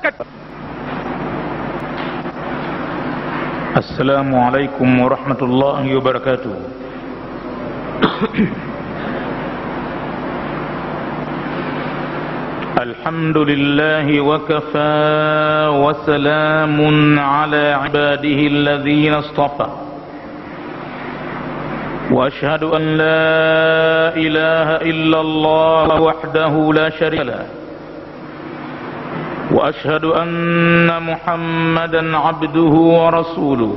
kat- assalamu alaikum warahmatullahi wabarakatuh الحمد لله وكفى وسلام على عباده الذين اصطفى واشهد ان لا اله الا الله وحده لا شريك له واشهد ان محمدا عبده ورسوله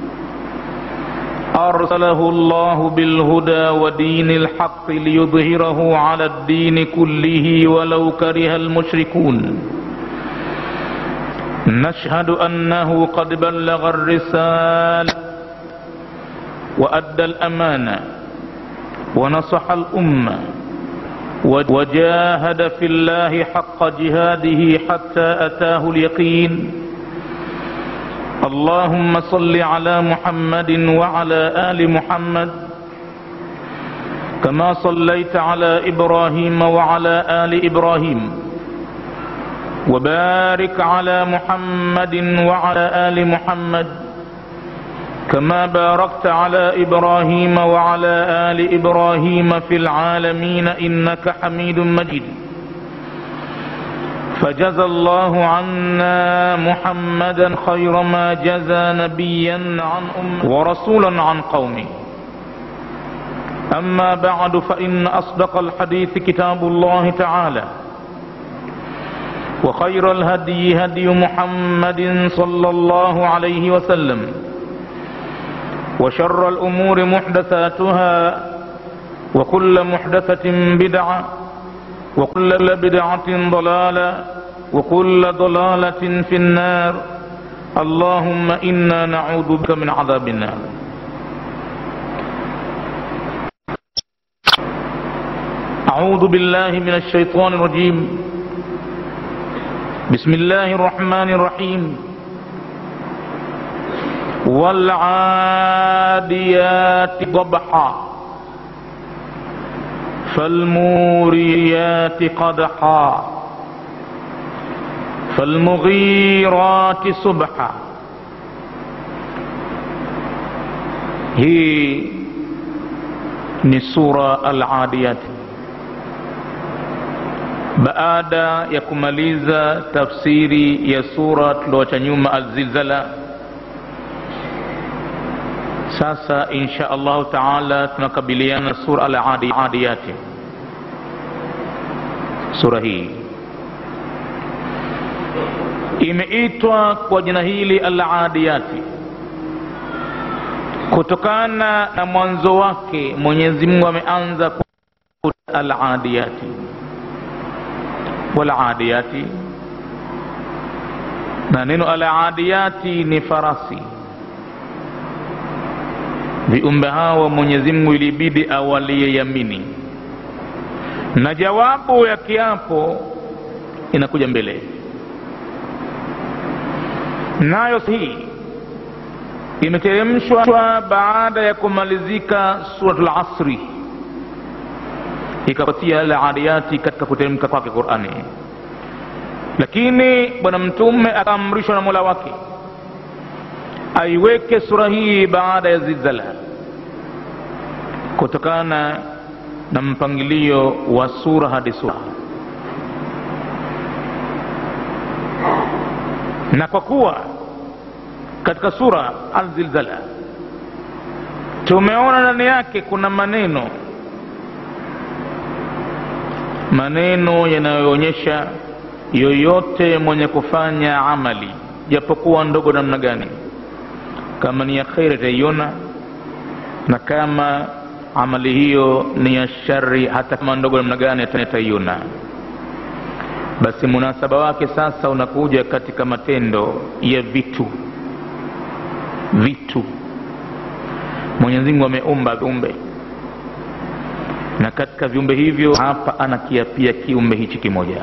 ارسله الله بالهدى ودين الحق ليظهره على الدين كله ولو كره المشركون نشهد انه قد بلغ الرساله وادى الامانه ونصح الامه وجاهد في الله حق جهاده حتى اتاه اليقين اللهم صل على محمد وعلى ال محمد كما صليت على ابراهيم وعلى ال ابراهيم وبارك على محمد وعلى ال محمد كما باركت على ابراهيم وعلى ال ابراهيم في العالمين انك حميد مجيد فجزى الله عنا محمدا خير ما جزى نبيا عن أمه ورسولا عن قومه أما بعد فإن أصدق الحديث كتاب الله تعالى وخير الهدي هدي محمد صلى الله عليه وسلم وشر الأمور محدثاتها وكل محدثة بدعة وكل بدعة ضلالة وكل ضلالة في النار اللهم إنا نعوذ بك من عذاب النار أعوذ بالله من الشيطان الرجيم بسم الله الرحمن الرحيم والعاديات ضبحا فالموريات قدحا فالمغيرات صبحا hii ni sura al-adiyat baada ya kumaliza tafsiri ya sura tulioacha nyuma al-zilzala sasa insha allahu taala tunakabiliana na sura al-adiyati sura hii imeitwa kwa jina hili al-adiyati kutokana na mwanzo wake mwenyezi mungu ameanza al-adiyati wal-adiyati na neno al-adiyati ni farasi viumbe hawa mwenyezi mungu ilibidi awalie yamini na jawabu ya kiapo inakuja mbele nayo hii imeteremshwa baada ya kumalizika suratul asri ikapatia aladiyati katika kuteremka kwake qurani lakini bwana mtume akaamrishwa na mola wake aiweke sura hii baada ya zilzala kutokana na mpangilio wa sura hadi sura na kwa kuwa katika sura alzilzala tumeona ndani yake kuna maneno maneno yanayoonyesha yoyote mwenye kufanya amali japokuwa ndogo namna gani kama ni ya kheri ataiona na kama amali hiyo ni ya shari hata kama ndogo namna gani ataiona basi munasaba wake sasa unakuja katika matendo ya vitu vitu mwenyezi mungu ameumba viumbe na katika viumbe hivyo hapa anakiapia kiumbe hichi kimoja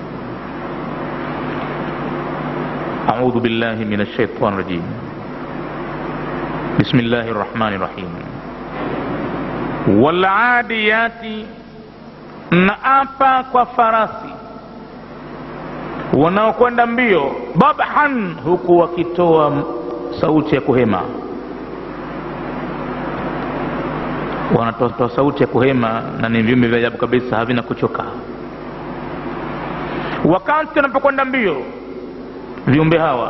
audhu billahi min alshaitan rajim بسم الله الرحمن الرحيم والعاديات naapa kwa farasi wanaokwenda mbio dabhan huku wakitoa sauti ya kuhema wanatoa sauti ya kuhema na ni viumbe vya ajabu kabisa havina kuchoka wakati wanapokwenda mbio viumbe hawa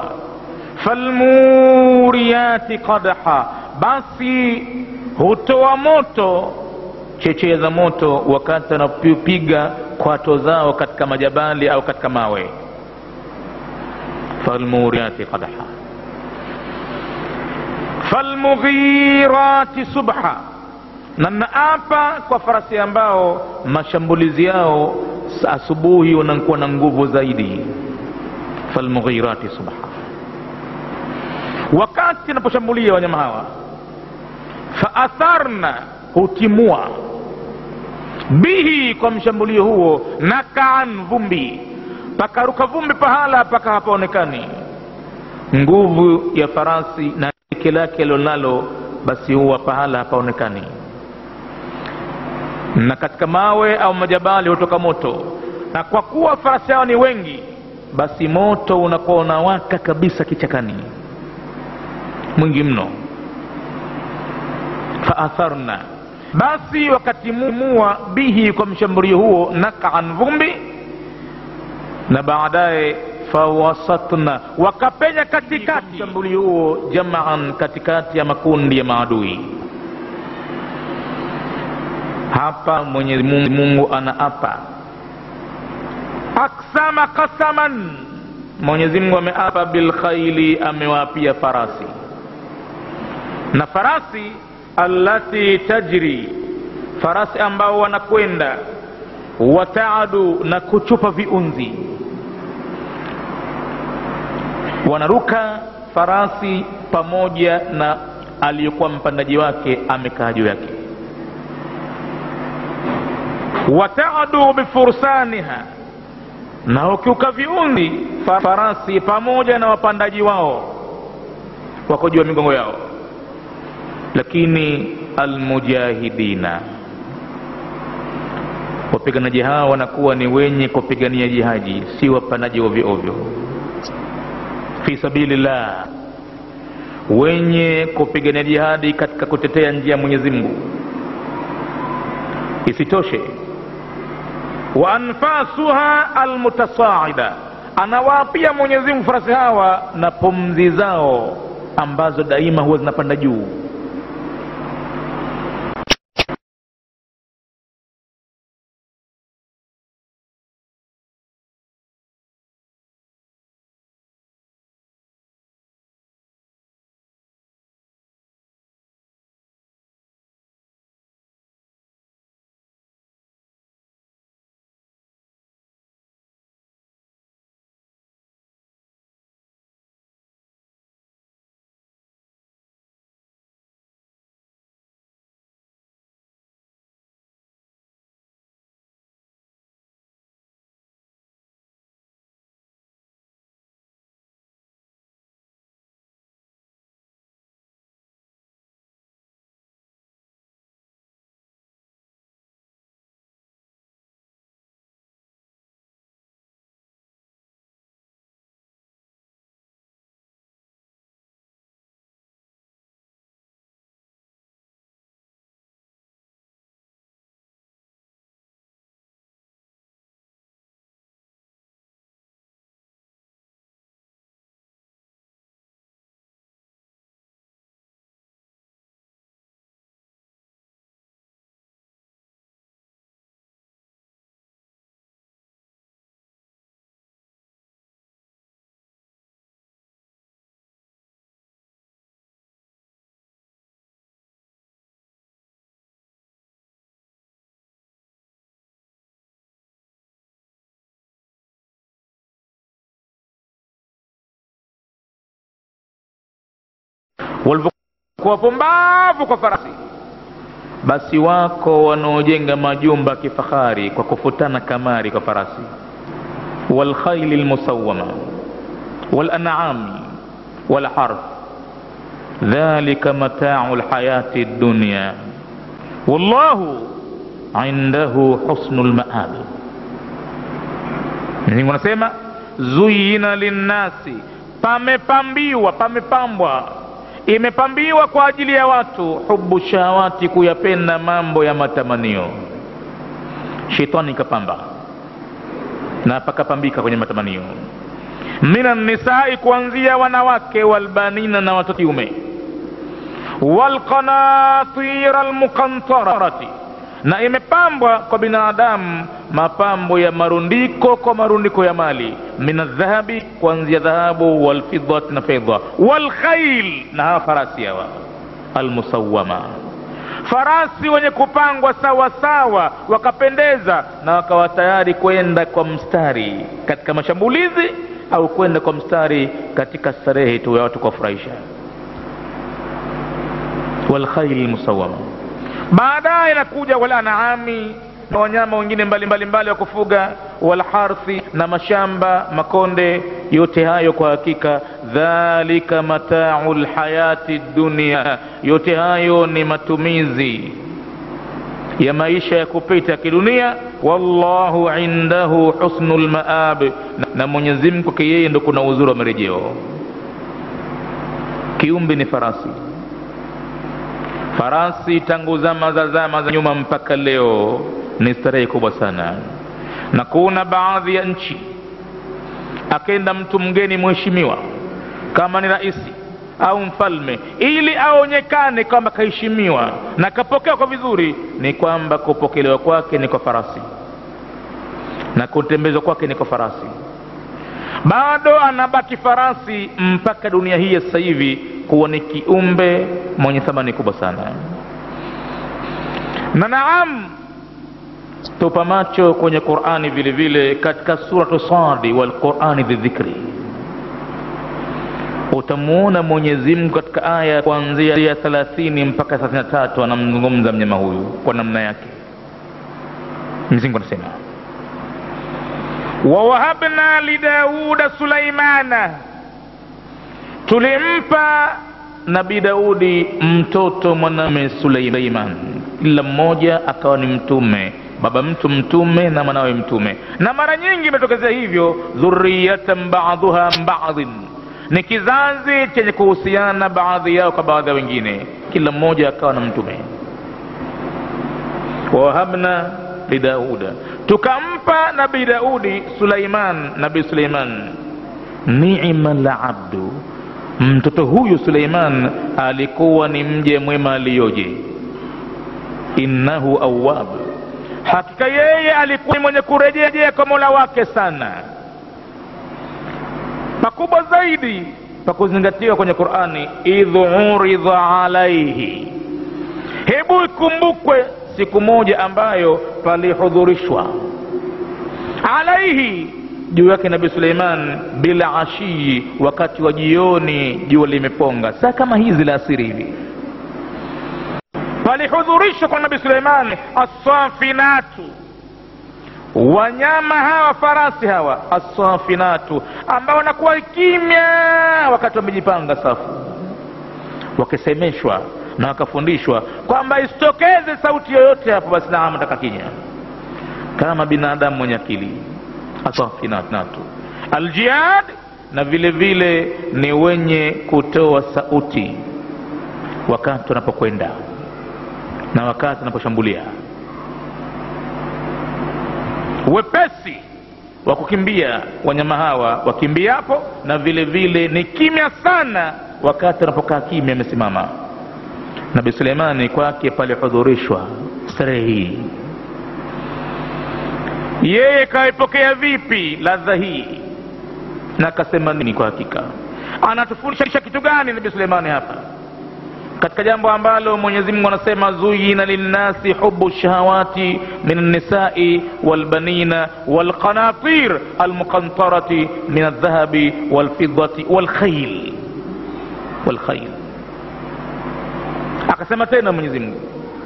falmuriyati qadha basi hutoa moto chechea za moto wakati wanapiga kwato zao katika majabali au katika mawe falmuriyati qadha falmughirati subha na naapa kwa farasi ambao mashambulizi yao asubuhi wanakuwa na nguvu zaidi falmughirati subha wakati anaposhambulia wanyama hawa faatharna hutimua bihi kwa mshambulio huo nakaan vumbi pakaruka vumbi pahala paka hapaonekani nguvu ya farasi na teke lake alionalo basi huwa pahala hapaonekani na katika mawe au majabali hutoka moto na kwa kuwa farasi hao ni wengi basi moto unakuwa unawaka kabisa kichakani mwingi mno faatharna basi wakatimua bihi kwa mshambulio huo nakaan vumbi na baadaye fawasatna wakapenya katikati mshambulio huo jamaan katikati ya makundi ya maadui hapa mwenyezi mungu, mungu anaapa aksama qasaman mwenyezi mungu ameapa bilkhaili amewaapia farasi na farasi allati tajri farasi ambao wanakwenda wataadu na kuchupa viunzi wanaruka farasi pamoja na aliyekuwa mpandaji wake amekaa juu yake wataadu bifursaniha na ukiuka viunzi farasi pamoja na wapandaji wao wako juu ya migongo yao lakini almujahidina wapiganaji hawa wanakuwa ni wenye kupigania jihaji si wapanaji ovyo ovyo fi sabilillah wenye kupigania jihadi katika kutetea njia ya mwenyezi mungu isitoshe wa anfasuha almutasaida anawaapia mwenyezi mungu farasi hawa na pumzi zao ambazo daima huwa zinapanda juu walivyokuwa wapumbavu kwa farasi basi wako wanaojenga majumba kifahari kwa kufutana kamari kwa farasi walkhaili lmusawama walanami walharth dhalika matau lhayati dunya wallahu indahu husnu lmaab mwenyezimungu anasema zuyina linnasi pamepambiwa pamepambwa imepambiwa kwa ajili ya watu hubu shahawati kuyapenda mambo ya matamanio shetani ikapamba na pakapambika kwenye matamanio minan nisai kuanzia wanawake walbanina na watoto kiume walqanatira almuqantarati na imepambwa kwa binadamu mapambo ya marundiko kwa marundiko ya mali min aldhahabi kuanzia dhahabu walfidati na fedha walkhail na hawa farasi hawa almusawama farasi wenye kupangwa sawa sawa wakapendeza na wakawa tayari kwenda kwa mstari katika mashambulizi au kwenda kwa mstari katika starehe tu ya watu kuwafurahisha walkhaili musawama baadaye inakuja walanami na wanyama wengine mbalimbali mbali wa kufuga walharthi na mashamba makonde yote hayo kwa hakika dhalika matau lhayati dunia yote hayo ni matumizi ya maisha ya kupita ya kidunia wallahu indahu husnu lmaab na mwenyezi mungu kwake yeye ndo kuna uzuri wa marejeo kiumbe ni farasi farasi tangu zama za zama za nyuma mpaka leo ni starehe kubwa sana na kuna baadhi ya nchi akenda mtu mgeni mheshimiwa kama ni raisi au mfalme ili aonyekane kwamba kaheshimiwa na kapokewa kwa vizuri ni kwamba kupokelewa kwake ni kwa farasi na kutembezwa kwake ni kwa farasi bado anabaki farasi mpaka dunia hii ya sasa hivi kuwa ni kiumbe mwenye thamani kubwa sana na naam tupa macho kwenye qurani vile vile katika suratu sadi walqurani dhidhikri utamuona mwenyezi mungu katika aya kuanzia ya thelathini mpaka thelathini na tatu anamzungumza mnyama huyu kwa namna yake mwenyezi anasema wawahabna lidauda sulaimana tulimpa nabii daudi mtoto mwanamme suleiman kila mmoja akawa ni mtume baba mtu mtume na mwanawe mtume na mara nyingi imetokezea hivyo dhuriyatan baduha badhin ni kizazi chenye kuhusiana baadhi yao kwa baadhi ya wengine kila mmoja akawa na mtume wawahabna lidauda tukampa nabii daudi suleiman nabii suleiman nima labdu mtoto huyu suleiman alikuwa ni mje mwema aliyoje innahu awab hakika yeye alikuwa ni mwenye kurejea kwa mola wake sana pakubwa zaidi pa kuzingatiwa kwenye qurani idh uridha alaihi hebu ikumbukwe siku moja ambayo palihudhurishwa alaihi juu yake nabii suleiman bila ashii wakati wa jioni jua limeponga saa kama hizi la asiri hivi palihudhurishwa kwa nabii suleiman assafinatu wanyama hawa farasi hawa assafinatu ambao wanakuwa kimya wakati wamejipanga safu wakisemeshwa na wakafundishwa kwamba isitokeze sauti yoyote hapo basi naam taka kinya kama binadamu mwenye akili asafinatu aljihad na vile vile ni wenye kutoa sauti wakati wanapokwenda na wakati wanaposhambulia wepesi wa kukimbia wanyama hawa wakimbiapo na vile vile ni kimya sana wakati wanapokaa kimya amesimama nabi suleimani kwake palihudhurishwa starehe hii yeye kaipokea vipi ladha hii na akasema nini kwa hakika anatufundisha kitu gani nabi suleimani hapa katika jambo ambalo mwenyezi mungu anasema zuyina linnasi hubu shahawati min alnisai walbanina walqanatir almuqantarati min aldhahabi walfidati walkhail walkhail akasema tena mwenyezi mungu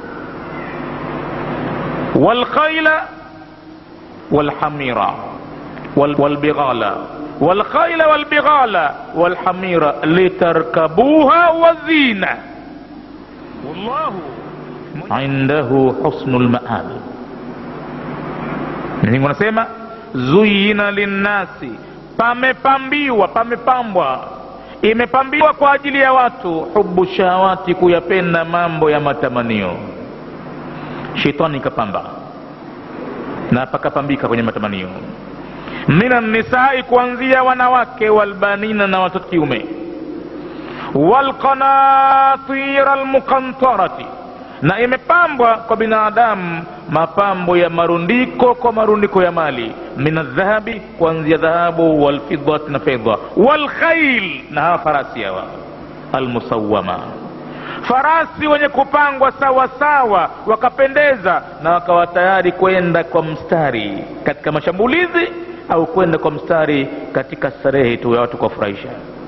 walkhaila walhamira walbighala والخيل والبغال والحمير لتركبوها وزينة والله عنده حسن المآب Mungu anasema zuyina linnasi, pamepambiwa pamepambwa imepambiwa kwa ajili ya watu hubu shahawati kuyapenda mambo ya matamanio shetani ikapamba na pakapambika kwenye matamanio minan nisai kuanzia wanawake walbanina na watoto kiume walqanatira almukantarati na imepambwa kwa binadamu mapambo ya marundiko kwa marundiko ya mali min aldhahabi kuanzia dhahabu walfidati na fedha walkhail na hawa farasi hawa almusawama farasi wenye kupangwa sawa sawa wakapendeza na wakawa tayari kwenda kwa mstari katika mashambulizi au kwenda kwa mstari katika starehe tu ya watu kuwafurahisha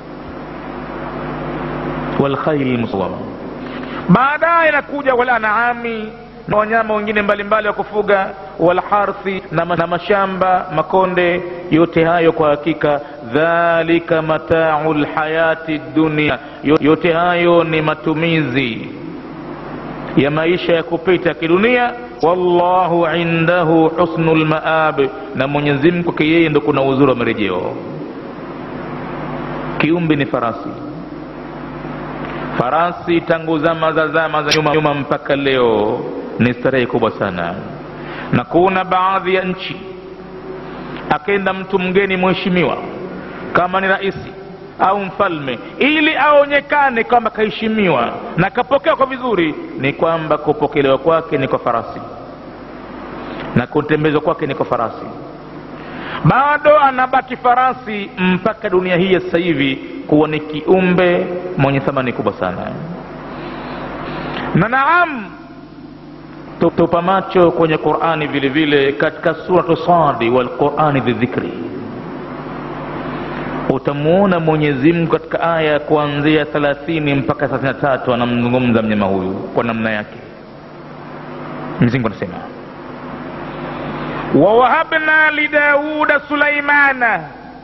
walkhaili musawama baadaye inakuja walanaami na wanyama wengine mbalimbali wa kufuga walharthi na, ma- na mashamba makonde yote hayo kwa hakika dhalika matau lhayati dunia Yo- yote hayo ni matumizi ya maisha ya kupita ya kidunia wallahu indahu husnu lmaab na mwenyezi mungu kwake yeye ndo kuna uzuri wa marejeo kiumbe ni farasi farasi tangu zama za zama za nyuma, nyuma mpaka leo ni starehe kubwa sana na kuna baadhi ya nchi akenda mtu mgeni mheshimiwa kama ni raisi au mfalme ili aonekane kwamba kaheshimiwa na kapokewa kwa vizuri ni kwamba kupokelewa kwake ni kwa farasi na kutembezwa kwake ni kwa farasi bado anabaki farasi mpaka dunia hii ya sasa hivi kuwa ni kiumbe mwenye thamani kubwa sana na naam tu- tupa macho kwenye qurani vile vile katika suratu sadi walqurani dhidhikri utamuona mwenyezi mungu katika aya ya kuanzia thelathini mpaka thelathini na tatu anamzungumza mnyama huyu kwa namna yake mzingu anasema wawahabna lidauda sulaimana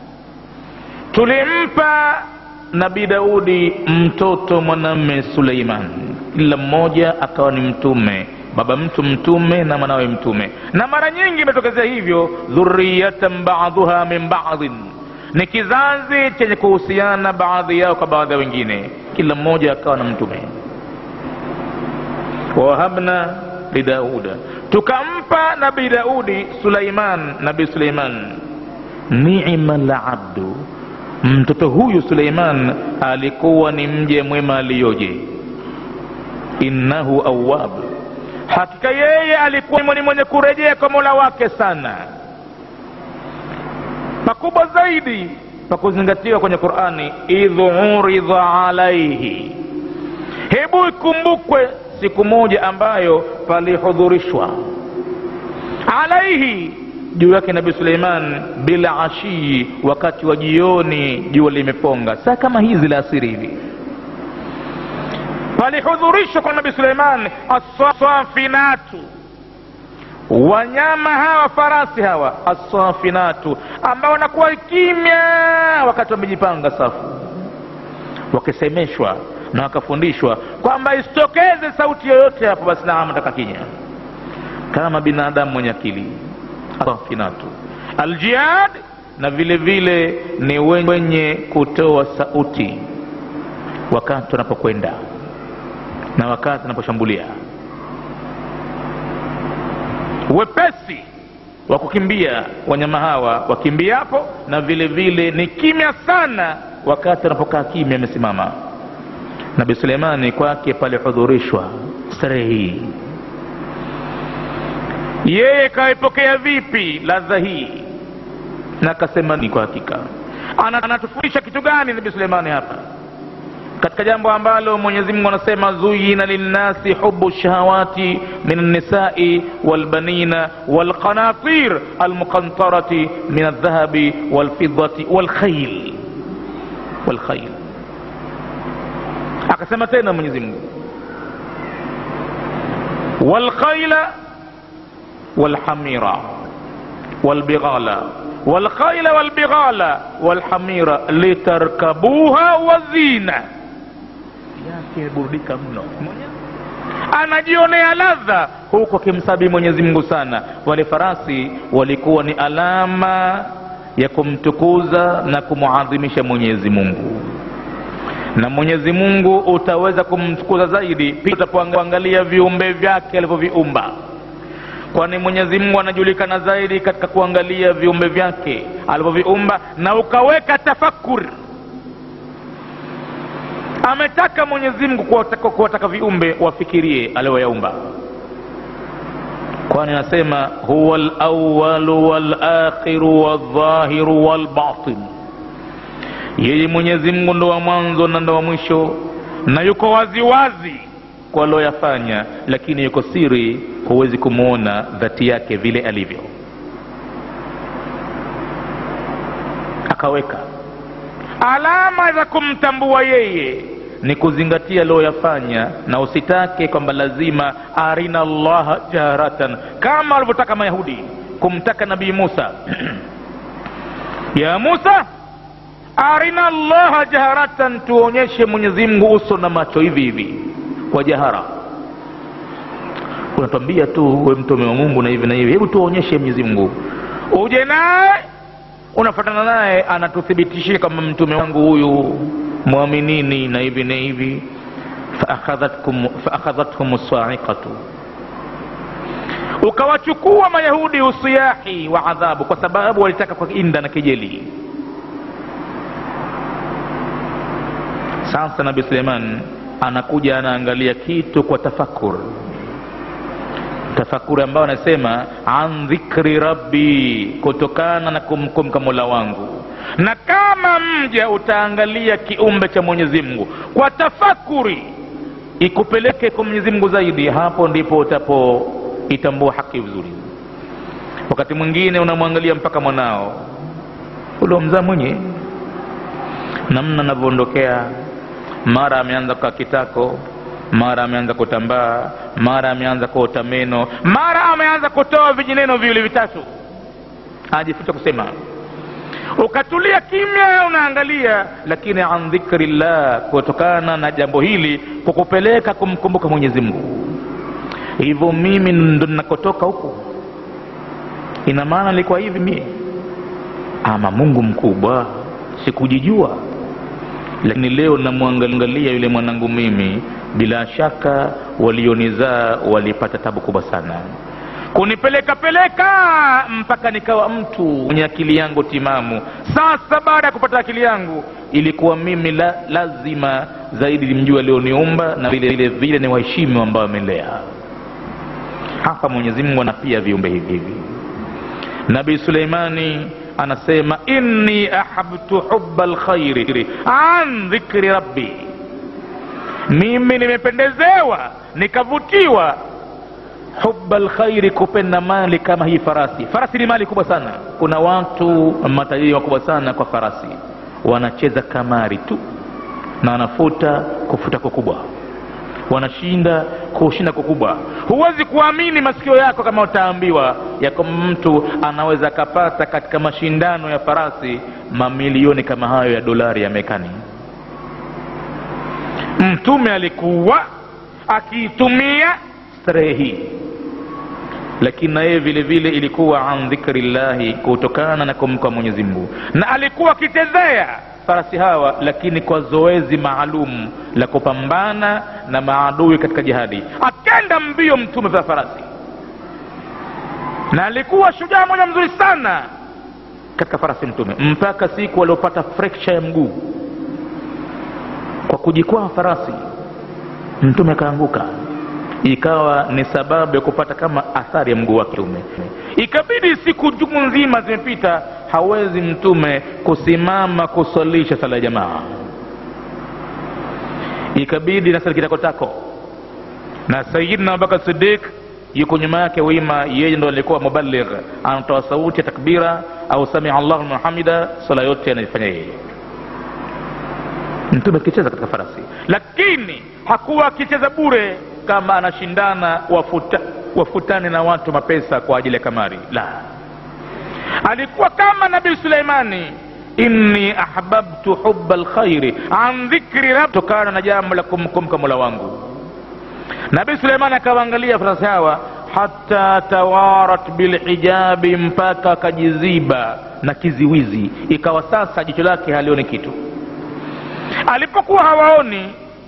tulimpa nabii daudi mtoto mwanamme suleiman kila mmoja akawa ni mtume baba mtu mtume na mwanawe mtume na mara nyingi imetokezea hivyo dhuriyatan baduha min badin ni kizazi chenye kuhusiana baadhi yao kwa baadhi ya wengine kila mmoja akawa na mtume wawahabna lidauda tukampa nabii daudi suleiman nabii suleiman nima labdu mtoto huyu suleiman alikuwa ni mje mwema aliyoje innahu awab hakika yeye alikuwa ni mwenye kurejea kwa mola wake sana pakubwa zaidi pa kuzingatiwa kwenye qurani idh uridha alaihi hebu ikumbukwe siku moja ambayo palihudhurishwa alaihi juu yake nabii suleiman bila ashii wakati wa jioni jua limeponga saa kama hizi la asiri hivi palihudhurishwa kwa nabii suleiman assafinatu wanyama hawa farasi hawa assafinatu ambao wanakuwa kimya wakati wamejipanga safu wakisemeshwa na wakafundishwa kwamba isitokeze sauti yoyote hapo basi naam taka kinya kama binadamu mwenye akili safinatu aljihad na vile vile ni wenye kutoa sauti wakati wanapokwenda na wakati wanaposhambulia wepesi wa kukimbia wanyama hawa wakimbiapo na vile vile ni kimya sana wakati wanapokaa kimya amesimama nabi suleimani kwake palihudhurishwa starehe hii yeye kaipokea vipi ladha hii na akasema ni kwa hakika Ana- anatufundisha kitu gani nabi suleimani hapa katika jambo ambalo mwenyezi mungu anasema zuyina linnasi hubu shahawati min alnisai walbanina walqanatir almuqantarati min aldhahabi walfidati walkhail walkhail akasema tena mwenyezi mungu walkhaila walhamira walbighala والخيل والبغال والحمير litarkabuha wazina yake burudika mno anajionea ladha huku akimsabi mwenyezi mungu sana wale farasi walikuwa ni alama ya kumtukuza na kumuadhimisha mwenyezi mungu na mwenyezi mungu utaweza kumtukuza zaidi pia utapoangalia viumbe vyake alivyoviumba kwani mwenyezi mungu anajulikana zaidi katika kuangalia viumbe vyake alivyoviumba na ukaweka tafakur ametaka mwenyezi mungu kuwataka, kuwataka viumbe wafikirie alivyoyaumba kwani anasema huwa lawalu walakhiru waldhahiru walbatin yeye mwenyezi mungu ndo wa mwanzo na ndo wa mwisho na yuko waziwazi kwa alioyafanya lakini yuko siri huwezi kumwona dhati yake vile alivyo akaweka alama za kumtambua yeye ni kuzingatia aliyoyafanya na usitake kwamba lazima arina llaha jaharatan kama walivyotaka mayahudi kumtaka nabii musa ya musa arina llaha jaharatan tuonyeshe mwenyezi mungu uso na macho hivi hivi kwa jahara unatwambia tu we mtume wa mungu na hivi na hivi hebu tuonyeshe mwenyezi mungu uje naye unafatana naye anatuthibitishia kama mtume wangu huyu mwaminini na hivi na hivi faakhadhathum saiqatu ukawachukua mayahudi usiyahi wa adhabu kwa sababu walitaka kwa inda na kejeli sasa nabii suleiman anakuja anaangalia kitu kwa tafakur tafakuri ambayo anasema an dhikri rabbi kutokana na kumkumka mola wangu na kama mja utaangalia kiumbe cha mwenyezi mungu kwa tafakuri ikupeleke kwa mwenyezi mungu zaidi hapo ndipo utapoitambua haki vizuri wakati mwingine unamwangalia mpaka mwanao uliomzaa mwenye namna anavyoondokea mara ameanza kukaa kitako mara ameanza kutambaa mara ameanza kuota meno mara ameanza kutoa vijineno viwili vitatu ajifuta kusema ukatulia kimya unaangalia lakini an dhikri llah kutokana na jambo hili kukupeleka kumkumbuka mwenyezi mungu hivyo mimi ndo ninakotoka huko ina maana nilikuwa hivi mie ama mungu mkubwa sikujijua lakini leo namwangalia yule mwanangu mimi bila shaka walionizaa walipata tabu kubwa sana kunipeleka peleka mpaka nikawa mtu mwenye akili yangu timamu sasa baada ya kupata akili yangu ilikuwa mimi la, lazima zaidi nimjue alioniumba na vile vile vile ni waheshimu ambao amelea hapa mwenyezi mungu anapia viumbe hivi hivi nabii suleimani anasema inni ahabtu huba lkhairi an dhikri rabbi mimi nimependezewa nikavutiwa huba lkhairi kupenda mali kama hii farasi farasi ni mali kubwa sana kuna watu matajiri wakubwa sana kwa farasi wanacheza kamari tu na wanafuta kufuta kukubwa wanashinda kushinda kukubwa huwezi kuamini masikio yako kama utaambiwa yako mtu anaweza akapata katika mashindano ya farasi mamilioni kama hayo ya dolari ya mekani mtume alikuwa akiitumia starehe hii lakini na yeye vile vile ilikuwa an dhikri llahi kutokana na kumka mwenyezi mungu na alikuwa akichezea farasi hawa lakini kwa zoezi maalum la kupambana na maadui katika jihadi akenda mbio mtume vya farasi na alikuwa shujaa moja mzuri sana katika farasi mtume mpaka siku aliopata fracture ya mguu kwa kujikwaa farasi mtume akaanguka ikawa ni sababu ya kupata kama athari ya mguu wake mtume ikabidi siku jumu nzima zimepita hawezi mtume kusimama kuswalisha sala ya jamaa ikabidi nasali kitakotako na sayidina abubakar sidik yuko nyuma yake wima yeye ndo alikuwa mubaligh anatoa sauti ya takbira au samia allahu liman hamida swala yote anaifanya yeye mtume akicheza katika farasi lakini hakuwa akicheza bure kama anashindana wafuta, wafutane na watu mapesa kwa ajili ya kamari la alikuwa kama nabii suleimani inni ahbabtu huba lkhairi an dhikri rab tokana na jambo la kumkumka mola wangu nabii suleimani akawaangalia farasi hawa hata tawarat bilhijabi mpaka akajiziba na kiziwizi ikawa sasa jicho lake halioni kitu alipokuwa hawaoni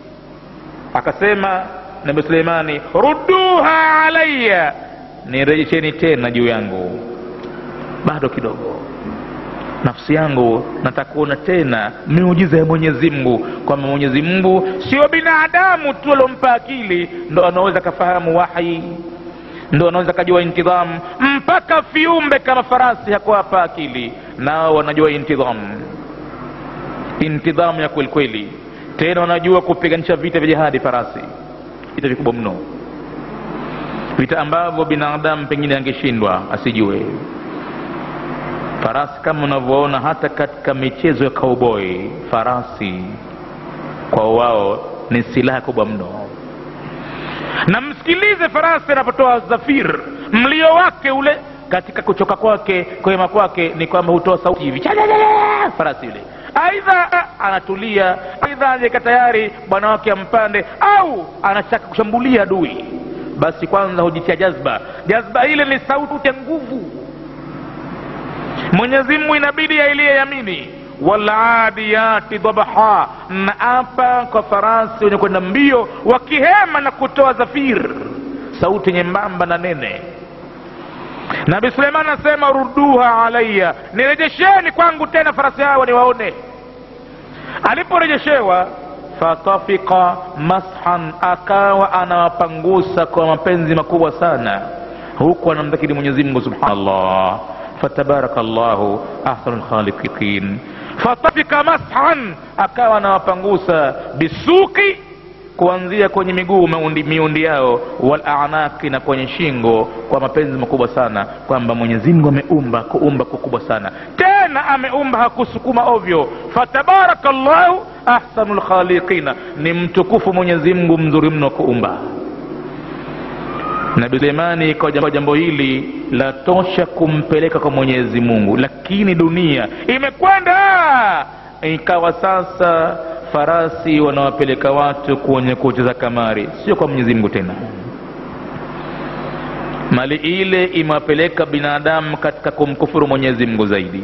akasema nabi suleimani rudduha alaya nirejesheni tena juu yangu bado kidogo nafsi yangu nataka kuona tena miujiza ya mwenyezi mungu kwamba mwenyezi mungu sio binadamu tu aliompa akili ndo anaweza kafahamu wahi ndo anaweza kajua intidhamu mpaka viumbe kama farasi hakuwapa akili nao wanajua intidhamu intidhamu ya kwelikweli tena wanajua kupiganisha vita vya jihadi farasi vita vikubwa mno vita ambavyo binadamu pengine angeshindwa asijue farasi kama unavyoona hata katika michezo ya cowboy farasi kwa wao ni silaha kubwa mno na msikilize farasi anapotoa zafir mlio wake ule katika kuchoka kwake kuhema kwake ni kwamba hutoa sauti hivi farasi yule aidha anatulia aidha anaweka tayari bwana wake ampande au anataka kushambulia adui basi kwanza hujitia jazba jazba ile ni sauti ya nguvu mwenyezi mungu inabidi ailie yamini waladiyati dhabaha na apa kwa farasi wenye kwenda mbio wakihema na kutoa zafir sauti nyembamba na nene nabi suleiman anasema ruduha alaya nirejesheni kwangu tena farasi hawa niwaone aliporejeshewa fatafika mashan akawa anawapangusa kwa mapenzi makubwa sana huku anamdhakiri mwenyezi mungu subhanallah fatabaraka llahu ahsanu lkhaliqin fatafika mashan akawa anawapangusa bisuki kuanzia kwenye miguu miundi, miundi yao walanaki na kwenye shingo kwa mapenzi makubwa sana kwamba mwenyezi mungu ameumba kuumba kukubwa sana tena ameumba hakusukuma ovyo fatabaraka llahu ahsanu lkhaliqina ni mtukufu mwenyezi mungu mzuri mno kuumba nabi suleimani kwa jambo, jambo hili la tosha kumpeleka kwa mwenyezi mungu lakini dunia imekwenda ikawa sasa farasi wanawapeleka watu kwenye kucheza kamari sio kwa mwenyezi mungu tena mali ile imewapeleka binadamu katika kumkufuru mwenyezi mungu zaidi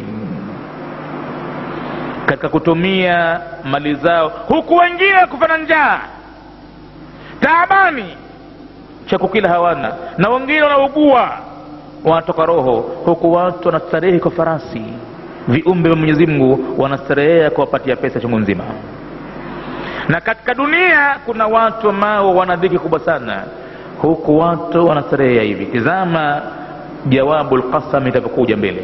katika kutumia mali zao huku wengine kufana njaa taabani cha kukila hawana na wengine wanaugua wanatoka roho huku watu wanastarehe kwa farasi viumbe vya mwenyezi mungu wanastarehea kuwapatia pesa chungu nzima na katika dunia kuna watu ambao wana dhiki kubwa sana huku watu wanastarehea hivi tizama jawabu lqasam itavyokuja mbele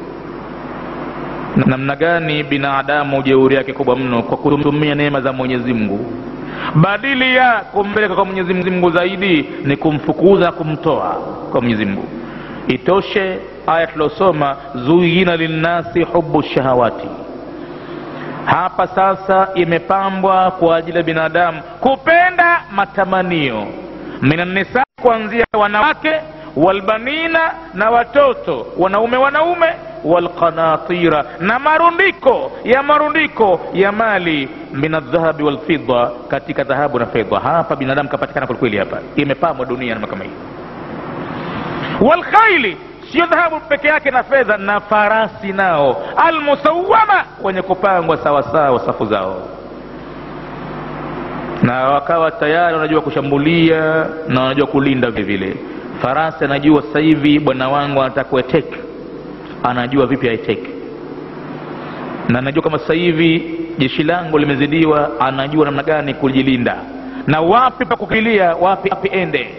namna gani binadamu jeuri yake kubwa mno kwa kutumia neema za mwenyezi mungu badili ya kumpeleka kwa mwenyezi mungu zaidi ni kumfukuza na kumtoa kwa mwenyezi mungu itoshe aya tuliosoma zuyina linnasi hubu shahawati hapa sasa imepambwa kwa ajili ya binadamu kupenda matamanio minannisa kuanzia wanawake walbanina na watoto wanaume wanaume walqanatira na marundiko ya marundiko ya mali min aldhahabi walfidda katika dhahabu na fedha hapa binadamu kapatikana kwelikweli hapa imepambwa dunia nama kama hii walkhaili sio dhahabu peke yake na fedha na farasi nao almusawama wenye kupangwa sawasawa safu zao na wakawa tayari wanajua kushambulia na wanajua kulinda vile vile farasi anajua sasa hivi bwana wangu anataka kueteke anajua vipi aiteke na anajua kama sasa hivi jeshi langu limezidiwa anajua namna gani kujilinda na wapi pa kukilia wapi wapi ende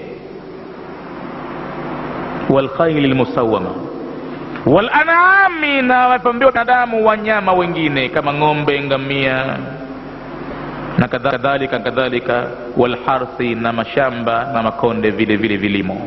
walkhaili lmusawama walanami na wamepambiwa binadamu wanyama wengine kama ng'ombe ngamia na kadhalika kadhalika walharthi na mashamba na makonde vile vile vilimo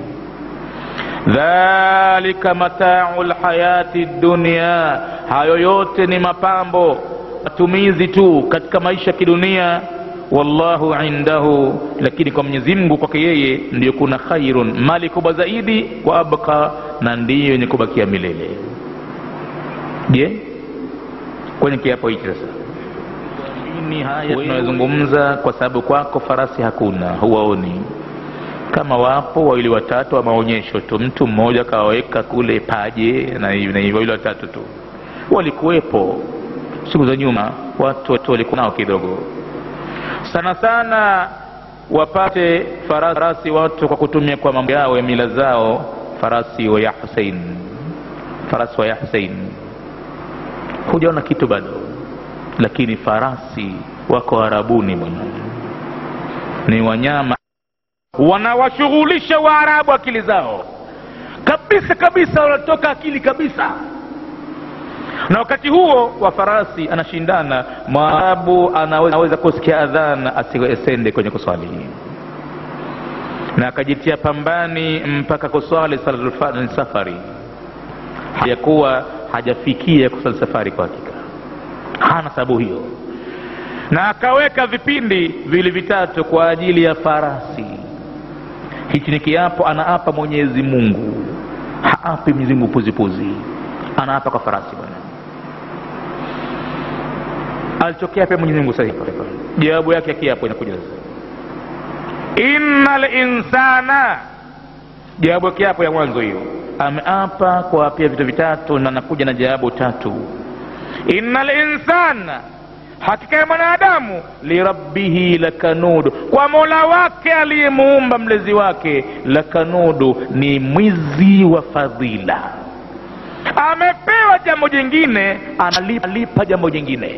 dhalika matau lhayati dunia hayo yote ni mapambo matumizi tu katika maisha ya kidunia wallahu indahu lakini kwa mwenyezi mungu kwake yeye ndiyo kuna khairun mali kubwa zaidi wa abqa na ndiyo yenye kubakia milele je kwenye kiapo hichi sasa ini haya tunayozungumza kwa sababu kwako farasi hakuna huwaoni kama wapo wawili watatu wa maonyesho tu mtu mmoja akawaweka kule paje na hivi na hivi wawili watatu tu walikuwepo siku za nyuma watu watu walikuwa nao kidogo sana sana wapate farasi watu kwa kutumia kwa mambo yao ya mila zao farasi wa ya husein farasi wa ya husein hujaona kitu bado lakini farasi wako arabuni bwana ni wanyama wanawashughulisha waarabu akili zao kabisa kabisa wanatoka akili kabisa na wakati huo wa farasi anashindana mwarabu anaweza, anaweza kusikia adhan asiende kwenye kuswali na akajitia pambani mpaka kuswali salatul safari hajakuwa hajafikia kuswali safari kwa hakika hana sababu hiyo na akaweka vipindi vili vitatu kwa ajili ya farasi hichi ni kiapo anaapa mwenyezi mungu haapi mwenyezi mungu puzipuzi anaapa kwa farasi bwana alichokea pia mwenyezi mungu sahihi jawabu yake ya kiapo inakuja inna linsana jawabu ya kiapo ya mwanzo hiyo ameapa kwa pia vitu vitatu na anakuja na jawabu tatu inna linsana hakika ya mwanadamu lirabbihi lakanudu kwa mola wake aliyemuumba mlezi wake lakanudu ni mwizi wa fadhila amepewa jambo jingine analipa jambo jingine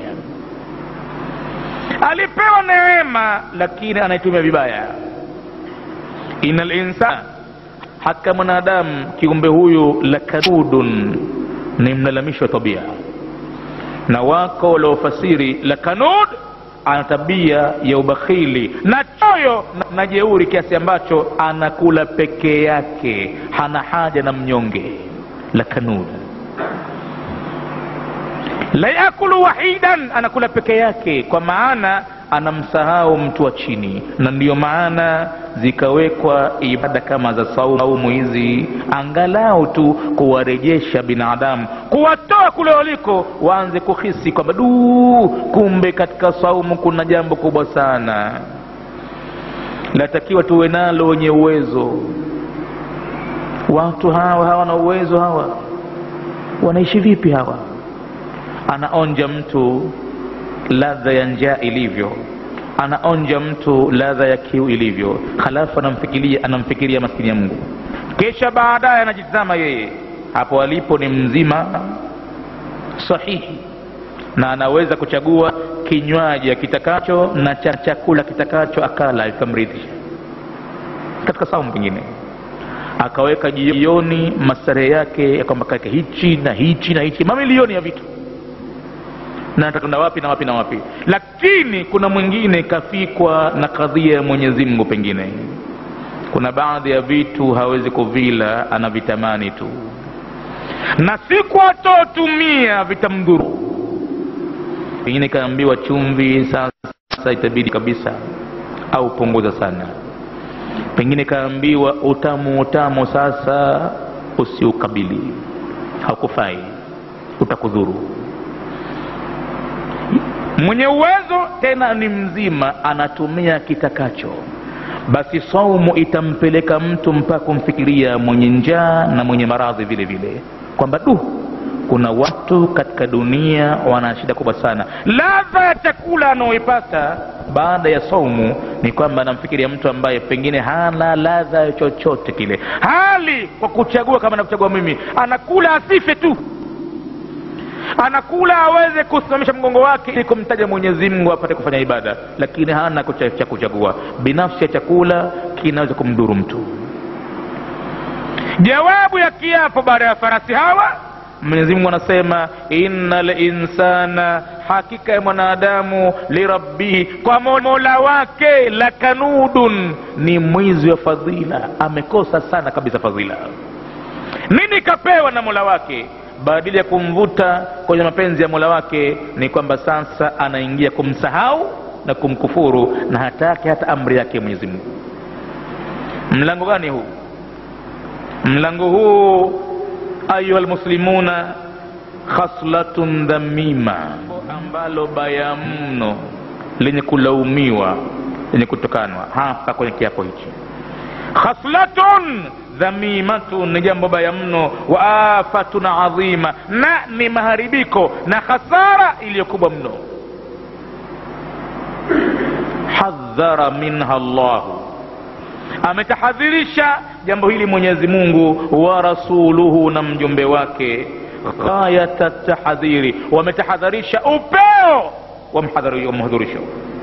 alipewa neema lakini anaitumia vibaya ina linsan haka mwanadamu kiumbe huyu lakanudun ni mlalamishi wa tabia na wako waliofasiri lakanud ana tabia ya ubakhili na choyo na, na jeuri kiasi ambacho anakula peke yake hana haja na mnyonge lakanud la yakulu wahidan anakula peke yake kwa maana anamsahau mtu wa chini na ndiyo maana zikawekwa ibada kama za saumu hizi angalau tu kuwarejesha binadamu kuwatoa kule waliko waanze kuhisi kwamba duu kumbe katika saumu kuna jambo kubwa sana natakiwa tuwe nalo wenye uwezo watu hawa hawana uwezo hawa wanaishi vipi hawa anaonja mtu ladha ya njaa ilivyo anaonja mtu ladha ya kiu ilivyo halafu anamfikiria anamfikiria maskini ya mungu kisha baadaye anajitazama yeye hapo alipo ni mzima sahihi na anaweza kuchagua kinywaji akitakacho na cha chakula kitakacho akala ikamridhisha katika saumu pengine akaweka jioni mastarehe yake ya kwamba kake hichi na hichi na hichi mamilioni ya vitu na atakwenda wapi na wapi na wapi lakini kuna mwingine kafikwa na kadhia ya mwenyezi mungu pengine kuna baadhi ya vitu hawezi kuvila anavitamani tu na siku atotumia vitamdhuru pengine kaambiwa chumvi sasa itabidi kabisa au punguza sana pengine kaambiwa utamu utamu sasa usiukabili haukufai utakudhuru mwenye uwezo tena ni mzima anatumia kitakacho basi saumu itampeleka mtu mpaka kumfikiria mwenye njaa na mwenye maradhi vile vile kwamba du kuna watu katika dunia wana shida kubwa sana ladha ya chakula anaoipata baada ya saumu ni kwamba anamfikiria mtu ambaye pengine hana ladha ya chochote kile hali kwa kuchagua kama nakuchagua mimi anakula asife tu anakula aweze kusimamisha mgongo wake ili kumtaja mwenyezi mungu apate kufanya ibada lakini hana cha kuchagua binafsi ya chakula kinaweza kumdhuru mtu jawabu ya kiapo baada ya farasi hawa mwenyezi mungu anasema inna linsana hakika ya mwanadamu lirabbihi kwa mola wake lakanudun ni mwizi wa fadhila amekosa sana kabisa fadhila nini kapewa na mola wake badili ya kumvuta kwenye mapenzi ya mola wake ni kwamba sasa anaingia kumsahau na kumkufuru na hataki hata amri yake mwenyezi mungu mlango gani huu mlango huu ayuha lmuslimuna khaslatun dhamima ambalo baya mno lenye kulaumiwa lenye kutokanwa hapa kwenye kiapo hichi khaslatun dhamimatun ni jambo baya mno wa afatun adhima na ni maharibiko na khasara iliyokubwa mno hadhara minha llahu ametahadhirisha jambo hili mwenyezi mungu wa rasuluhu na mjumbe wake ghayata tahadhiri wametahadharisha upeo wa mhadhurisho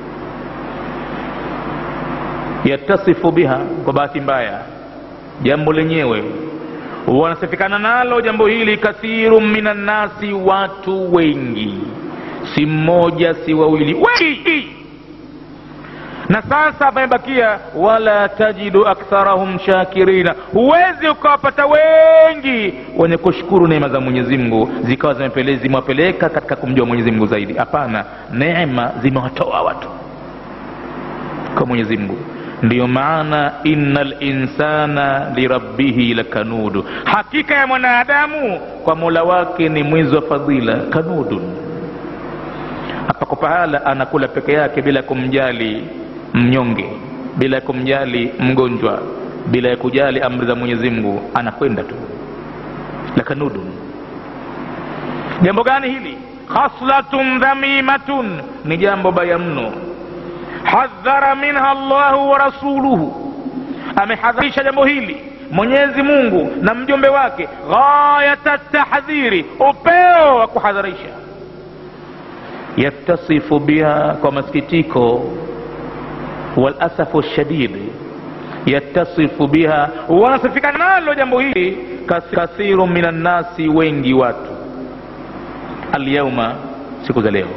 yatasifu biha kwa bahati mbaya jambo lenyewe wanasifikana nalo jambo hili kathiru minannasi watu wengi si mmoja si wawili wengi na sasa pamebakia wala tajidu aktharahum shakirina huwezi ukawapata wengi wenye kushukuru neema za mwenyezi mungu zikawa zimewapeleka katika kumjua mwenyezi mungu zaidi hapana neema zimewatoa watu kwa mwenyezi mungu ndiyo maana inna linsana lirabbihi lakanudu hakika ya mwanadamu kwa mola wake ni mwizi wa fadhila kanudun hapako pahala anakula peke yake bila kumjali mnyonge bila ya kumjali mgonjwa bila ya kujali amri za mwenyezi mungu anakwenda tu lakanudun jambo gani hili khaslatun dhamimatun ni jambo baya mno hadhara minha llahu wa rasuluhu amehadharisha jambo hili mwenyezi mungu na mjumbe wake ghayata tahdhiri upeo wa kuhadharisha yattasifu biha kwa masikitiko walasafu lshadid yattasifu biha wanasifika nalo jambo hili kathiru min annasi wengi watu alyauma siku za leo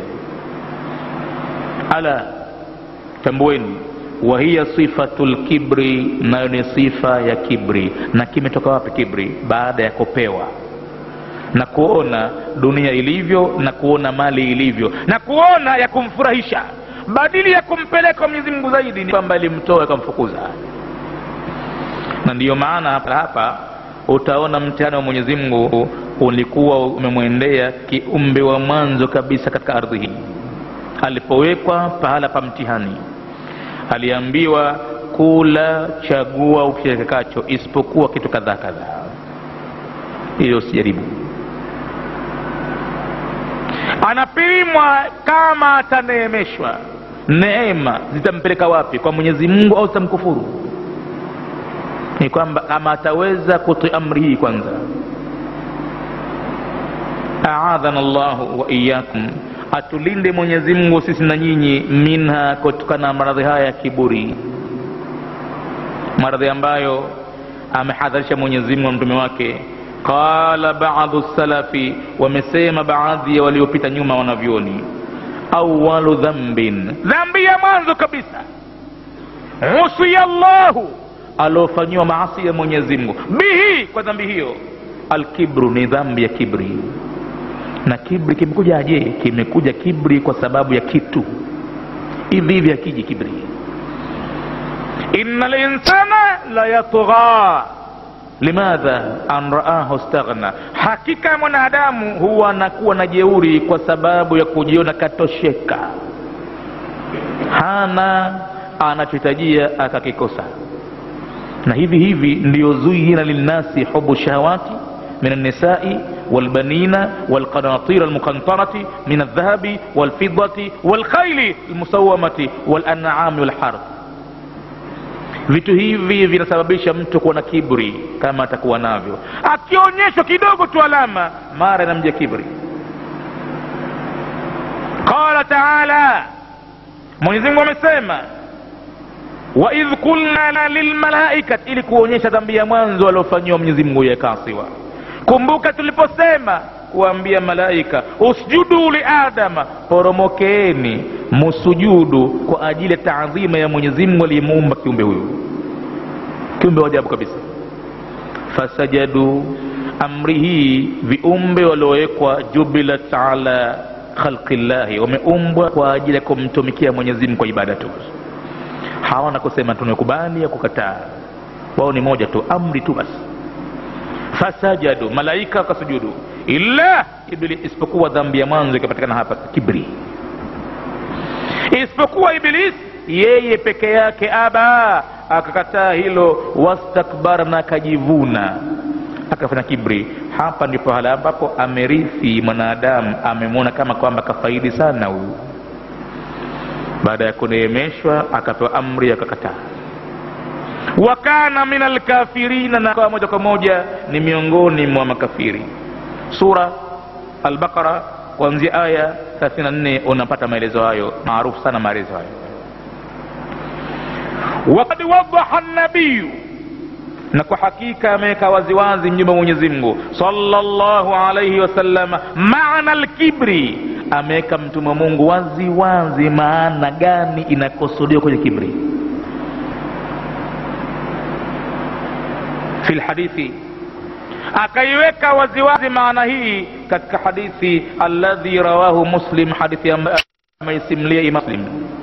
ala tambueni wahiya sifatu lkibri nayo ni sifa ya kibri na kimetoka wapi kibri baada ya kupewa na kuona dunia ilivyo na kuona mali ilivyo na kuona ya kumfurahisha badili ya kumpeleka mwenyezi mungu zaidi ni kwamba ilimtoa ikamfukuza na ndiyo maana hapa hapa utaona mtihani wa mwenyezi mungu ulikuwa umemwendea kiumbe wa mwanzo kabisa katika ardhi hii alipowekwa pahala pa mtihani aliambiwa kula chagua ukitakacho isipokuwa kitu kadhaa kadhaa ili usijaribu anapimwa kama ataneemeshwa neema zitampeleka wapi kwa mwenyezi mungu au zitamkufuru ni kwamba kama ataweza kutii amri hii kwanza aadhana llahu wa iyakum atulinde mwenyezi mungu sisi na nyinyi minha kutokana na maradhi haya ya kiburi maradhi ambayo amehadharisha mwenyezi mungu na mtume wake qala badu salafi wamesema baadhi ya waliopita nyuma wanavyoni awalu dhambin dhambi ya mwanzo kabisa usiya llahu aliofanyiwa maasi ya mwenyezi mungu bihi kwa dhambi hiyo alkibru ni dhambi ya kibri na kibri kimekuja aje kimekuja kibri kwa sababu ya kitu hivi hivi akiji kibri ina linsana la yatgha limadha an raahu staghna hakika ya mwanadamu huwa anakuwa na jeuri kwa sababu ya kujiona katosheka hana anachohitajia akakikosa na hivi hivi ndiyo zuyina linnasi hubu shahawati من النساء والبنين والقناطير المقنطرة من الذهب والفضة والخيل المسومة والأنعام والحرث vitu hivi vinasababisha mtu kuwa na kibri kama atakuwa navyo akionyeshwa kidogo tu alama mara inamja kibri qala taala mwenyezimungu amesema waidh kulna lilmalaikat ili kuonyesha dhambi ya mwanzo aliofanyiwa mwenyezimungu yakasiwa kumbuka tuliposema kuambia malaika usjudu liadama poromokeeni musujudu kwa ajili ya taadhima ya mwenyezi mungu aliyemuumba kiumbe huyu kiumbe wa ajabu kabisa fasajadu amri hii viumbe waliowekwa jubilat ala khalqi llahi wameumbwa kwa ajili ya kumtumikia mwenyezi mungu kwa ibada tu hawana kusema tumekubali ya kukataa wao ni moja tu amri tu basi fasajadu malaika wakasujudu illa iblis isipokuwa dhambi ya mwanzo ikapatikana hapa kibri isipokuwa iblis yeye peke yake aba akakataa hilo wastakbara na akajivuna akafanya kibri hapa ndipo hala ambapo amerithi mwanadamu amemwona kama kwamba kafaidi sana huyu baada ya kuneemeshwa akapewa amri akakataa wa kana min alkafirina na akawa moja kwa moja ni miongoni mwa makafiri sura albaqara kuanzia aya 34 unapata maelezo hayo maarufu sana maelezo hayo wakad wadaha nabiyu na kwa hakika ameweka waziwazi mjumbe wa mwenyezi mungu sallallahu alaihi wasallama maana lkibri ameweka mtume wa mungu wazi wazi maana gani inakusudiwa kwenye kibri fi lhadithi akaiweka waziwazi maana hii katika hadithi alladhi rawahu muslim hadithi ambayo ameisimlia imam muslim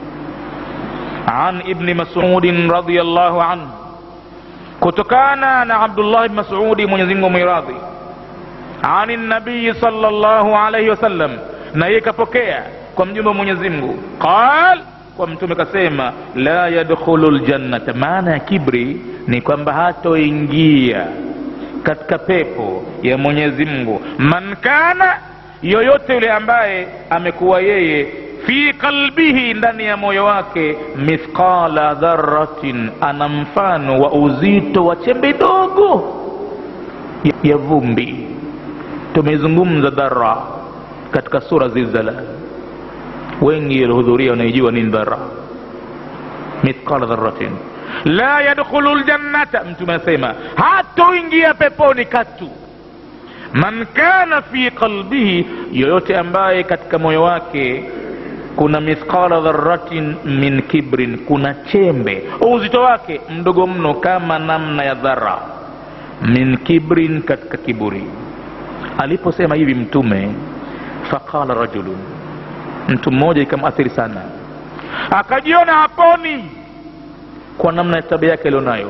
an ibni masudin radiallahu anhu kutokana na abdullah bni masudi mwenyezimungu mwiradhi ani nabiyi sala llahu alaihi wasallam na yeye kapokea kwa mjumbe wa mwenyezi mungu qal kwa mtume kasema la yadkhulu ljannata maana ya kibri ni kwamba hatoingia katika pepo ya mwenyezi mungu man kana yoyote yule ambaye amekuwa yeye fi qalbihi ndani ya moyo wake mithqala dharatin ana mfano wa uzito wa chembe dogo ya, ya vumbi tumezungumza dhara katika sura zilzala wengi walihudhuria wanaijua nini dhara mithqala dharatin la yadkhulu ljannata mtume anasema hatoingia peponi katu man kana fi qalbihi yoyote ambaye katika moyo wake kuna mithqala dharatin min kibrin kuna chembe uzito wake mdogo mno kama namna ya dhara min kibrin katika kiburi aliposema hivi mtume faqala rajulun mtu mmoja ikamathiri sana akajiona haponi kwa namna ya tabia yake alionayo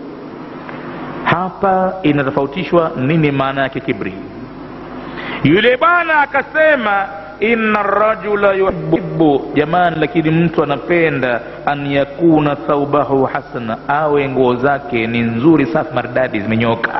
hapa inatofautishwa nini maana yake kibri yule bwana akasema inna rajula yuhibbu jamani lakini mtu anapenda an yakuna thaubahu hasana awe nguo zake ni nzuri safi maridadi zimenyoka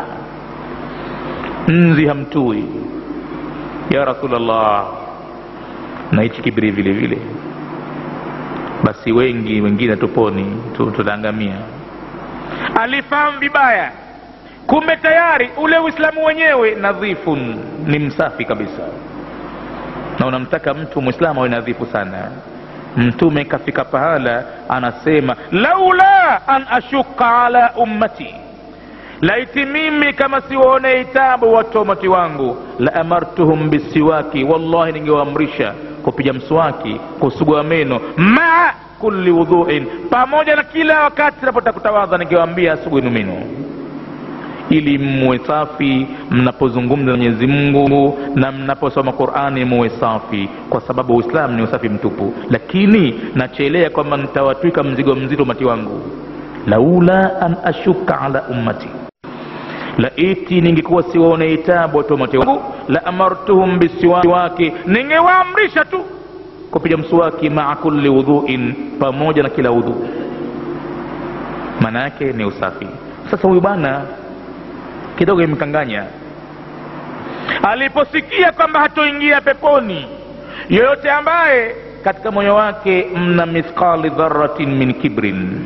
nzi hamtui ya rasulllah na hichi kibri vile vile basi wengi wengine tuponi tutaangamia alifahamu vibaya kumbe tayari ule uislamu wenyewe nadhifun ni msafi kabisa na unamtaka mtu mwislamu awe nadhifu sana mtume kafika pahala anasema laula an ashuka ala ummati laiti mimi kama siwaone itabu watu wa umati wangu la amartuhum bisiwaki wallahi ningewaamrisha kupiga mswaki kusugua meno maa kulli wudhuin pamoja na kila wakati napotaka kutawadha ningewaambia asuguinu meno ili muwe safi mnapozungumza na mwenyezi mungu na mnaposoma qurani muwe safi kwa sababu uislamu ni usafi mtupu lakini nachelea kwamba nitawatwika mzigo mzito umati wangu laula an ashuka ala ummati laiti ningekuwa siwaone itabu watu umati wangu la amartuhum bisiwaki ningewaamrisha tu kupiga mswaki maa kulli wudhuin pamoja na kila udhu maana yake ni usafi sasa huyu bwana kidogo imekanganya aliposikia kwamba hatoingia peponi yoyote ambaye katika moyo wake mna mithqali dharatin min kibrin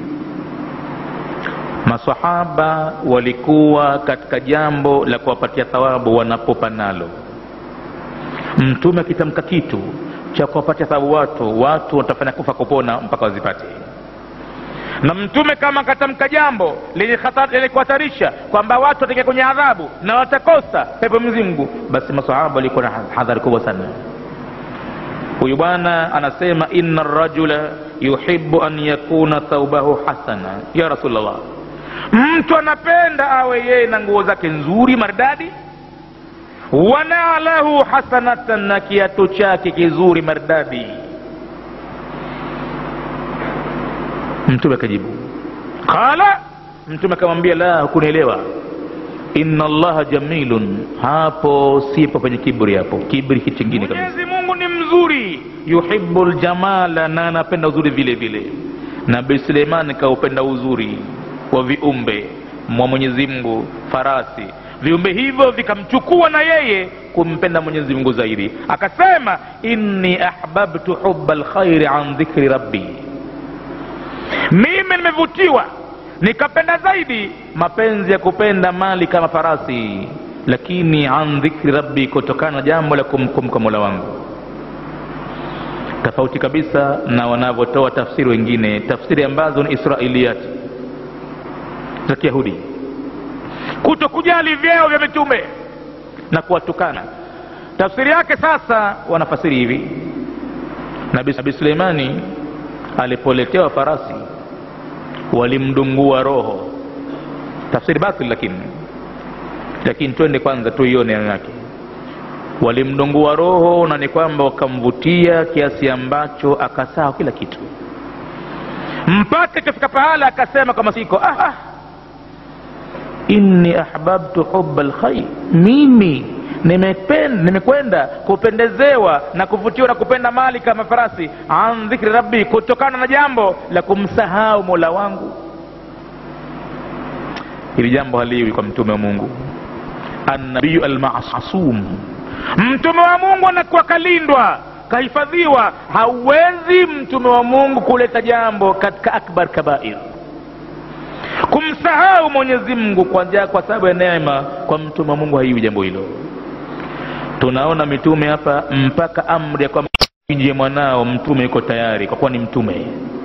masahaba walikuwa katika jambo la kuwapatia thawabu wanapopa nalo mtume akitamka kitu cha kuwapatia thawabu watu watu watafanya kufa kupona mpaka wazipate na mtume kama akatamka jambo lenye kuhatarisha kwamba watu wataingia kwenye adhabu na watakosa pepo mzingu basi masahaba walikuwa na hadhari kubwa sana huyu bwana anasema inna rajula yuhibu an yakuna thaubahu hasana ya rasulllah mtu anapenda awe yeye na nguo zake nzuri maridadi wanalahu hasanatan na kiatu chake kizuri maridadi mtume akajibu qala mtume akamwambia la hukunielewa inna allaha jamilun hapo sipo penye kibri hapo kibri kitu chingine kabisa mwenyezi mungu ni mzuri yuhibu ljamala na anapenda uzuri vile vile nabii suleiman kaupenda uzuri wa viumbe mwa mwenyezi mungu farasi viumbe hivyo vikamchukua na yeye kumpenda mwenyezi mungu zaidi akasema inni ahbabtu huba lkhairi an dhikri rabbi mimi nimevutiwa nikapenda zaidi mapenzi ya kupenda mali kama farasi lakini an dhikri rabbi kutokana na jambo la kumkumka mola wangu tofauti kabisa na wanavyotoa tafsiri wengine tafsiri ambazo ni israiliyati za kiyahudi kuto kujali vyeo vya mitume na kuwatukana tafsiri yake sasa wanafasiri hivi nabii nabi suleimani alipoletewa farasi walimdungua roho tafsiri batil lakini lakini twende kwanza tuione neno yake walimdungua roho na ni kwamba wakamvutia kiasi ambacho akasaa kila kitu mpaka ikafika pahala akasema kwa masiko ah, ah, inni ahbabtu huba lkhair mimi nimekwenda nimekwenda kupendezewa na kuvutiwa na kupenda mali kama farasi an dhikri rabbi kutokana na jambo la kumsahau mola wangu hili jambo haliwi kwa mtume wa mungu annabiyu almasum mtume wa mungu anakuwa kalindwa kahifadhiwa hauwezi mtume wa mungu kuleta jambo katika akbar kabair kumsahau mwenyezi mungu kwa, kwa sababu ya neema kwa mtume wa mungu haiwi jambo hilo tunaona mitume hapa mpaka amri ya kwamba nje mwanao mtume yuko tayari kwa kuwa ni mtume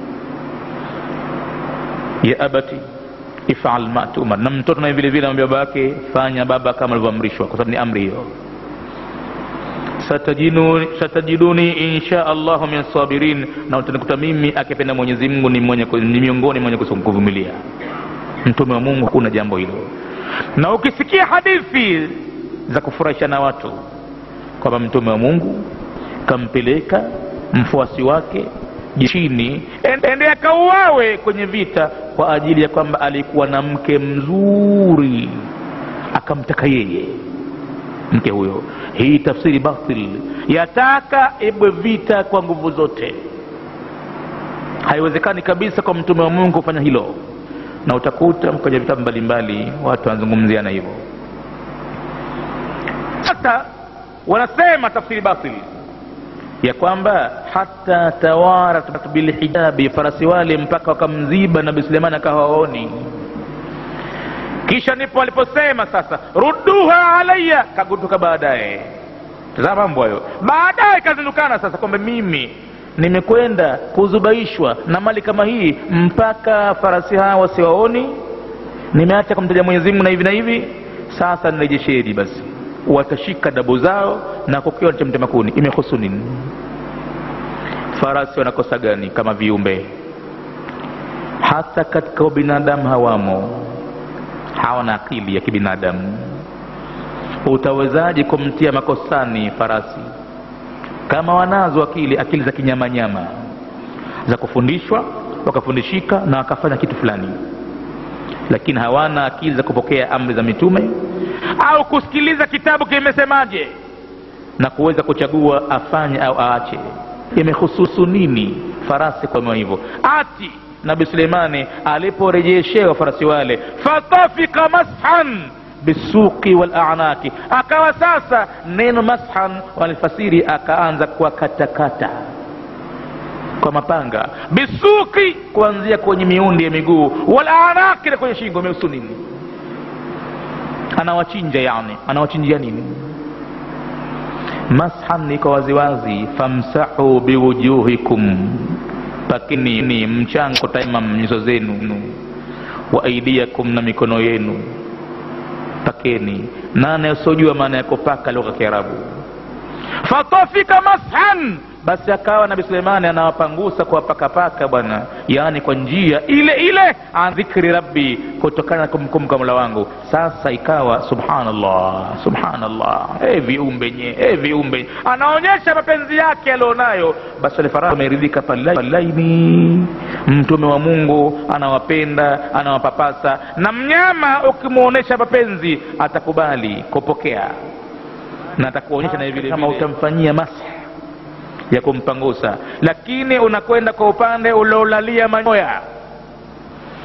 ya abati ifal ma tumar na mtoto naye vile vile amwambia baba yake fanya baba kama alivyoamrishwa kwa sababu ni amri hiyo satajiduni, satajiduni insha allahu min sabirin na utanikuta mimi akipenda mwenyezi mungu ni, mwenye, ni miongoni mwenye kuvumilia mtume wa mungu hakuna jambo hilo na ukisikia hadithi za kufurahisha na watu kwamba mtume wa mungu kampeleka mfuasi wake jeshini ende akauawe kwenye vita kwa ajili ya kwamba alikuwa na mke mzuri akamtaka yeye mke huyo hii tafsiri batil yataka ibwe vita kwa nguvu zote haiwezekani kabisa kwa mtume wa mungu kufanya hilo na utakuta kwenye vitabu mbalimbali watu wanazungumziana hivyo sasa wanasema tafsiri batili ya kwamba hata tawarat bilhijabi farasi wale mpaka wakamziba nabi suleimani akawaoni kisha ndipo aliposema sasa rudduha alaya kagutuka baadaye tazama mambo hayo baadaye kazindukana sasa kwamba mimi nimekwenda kuzubaishwa na mali kama hii mpaka farasi hawa wasiwaoni nimeacha kumtaja mwenyezi mungu na hivi na hivi sasa nirejesheni basi watashika dabu zao na kukiwa cha mtema kuni imehusu nini farasi wanakosa gani kama viumbe hata katika binadamu hawamo hawana akili ya kibinadamu utawezaje kumtia makosani farasi kama wanazo akili akili za kinyamanyama za kufundishwa wakafundishika na wakafanya kitu fulani lakini hawana akili za kupokea amri za mitume au kusikiliza kitabu kimesemaje na kuweza kuchagua afanye au aache imehususu nini farasi kwa hivyo ati nabi suleimani aliporejeshewa farasi wale fatafika mashan bisuqi walanaki akawa sasa neno mashan walifasiri akaanza kuwakatakata kwa mapanga bisuki kuanzia kwenye miundi ya miguu walanaki na kwenye shingo imehusu nini anawachinja yani anawachinjia nini mashan iko waziwazi famsahu biwujuhikum pakini ni mchango taimam nyuso zenu wa aidiakum na mikono yenu pakeni nane usiojua maana ya kupaka lugha ya kiarabu fatafika mashan basi akawa nabi suleimani anawapangusa kuwapakapaka bwana yaani kwa njia ile ile an dhikri rabbi kutokana na kumkumbuka mola wangu sasa ikawa subhanallah subhanallah hey, viumbe nye hey, viumbe anaonyesha mapenzi yake alionayo basi wale farasi wameridhika palaini mtume wa mungu anawapenda anawapapasa na mnyama ukimwonyesha mapenzi atakubali kupokea na atakuonyesha na vile kama utamfanyia mashi ya kumpangusa lakini unakwenda kwa upande uliolalia manyoya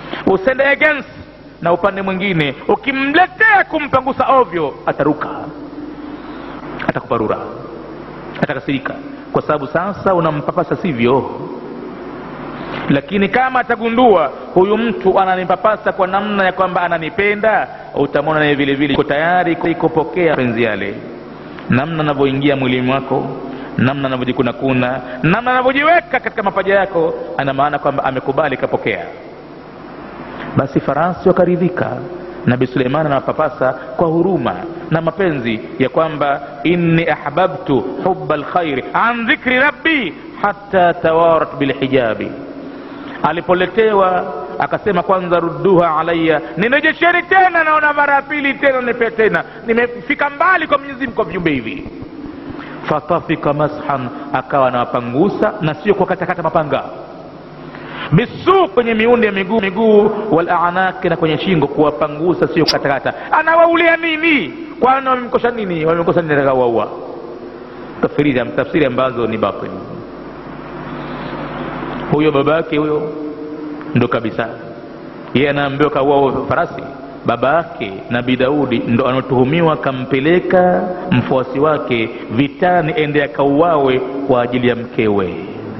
usende against na upande mwingine ukimletea kumpangusa ovyo ataruka atakuparura atakasirika kwa sababu sasa unampapasa sivyo lakini kama atagundua huyu mtu ananipapasa kwa namna ya kwamba ananipenda utamwona naye vile vile iko tayari kupokea penzi yale namna anavyoingia mwilini mwako namna anavyojikunakuna namna anavyojiweka katika mapaja yako ana maana kwamba amekubali kapokea basi farasi wakaridhika nabi suleiman anawapapasa kwa huruma na mapenzi ya kwamba inni ahbabtu huba lkhairi an dhikri rabbi hata tawarat bilhijabi alipoletewa akasema kwanza rudduha alaya ninejesheni tena naona mara ya pili tena nipe tena nimefika mbali kwa mwenyezi mungu kwa viumbe hivi fatafika mashan akawa anawapangusa na sio kwa katakata mapanga bisu kwenye miundi ya miguu miguu walanaki na kwenye shingo kuwapangusa sio katakata anawaulia nini kwani wamemkosha nini wamemkosa nini atakawaua tafsiri tafsiri ambazo ni batil huyo baba yake huyo ndo kabisa yeye anaambiwa kaua farasi baba yake nabii daudi ndo anaotuhumiwa kampeleka mfuasi wake vitani ende akauawe kwa ajili ya mkewe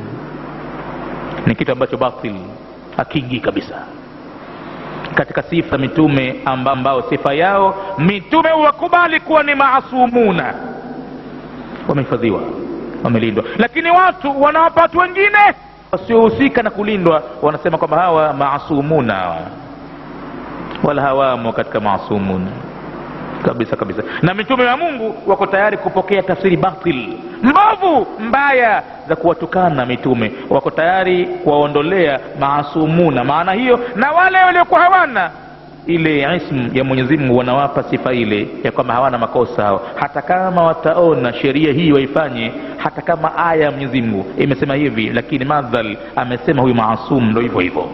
ni kitu ambacho batil hakiingii kabisa katika sifa mitume amba ambao sifa yao mitume wakubali kuwa ni maasumuna wamehifadhiwa wamelindwa lakini watu wanawapa watu wengine wasiohusika na kulindwa wanasema kwamba hawa maasumuna hawa wala hawamo katika maasumuna kabisa kabisa na mitume wa mungu wako tayari kupokea tafsiri batil mbovu mbaya za kuwatukana mitume wako tayari kuwaondolea maasumuna maana hiyo na wale waliokuwa hawana ile ismu ya mwenyezi mungu wanawapa sifa ile ya kwamba hawana makosa hao hata kama wataona sheria hii waifanye hata kama aya ya mwenyezi mungu imesema hivi lakini madhal amesema huyu maasum ndo hivyo hivyo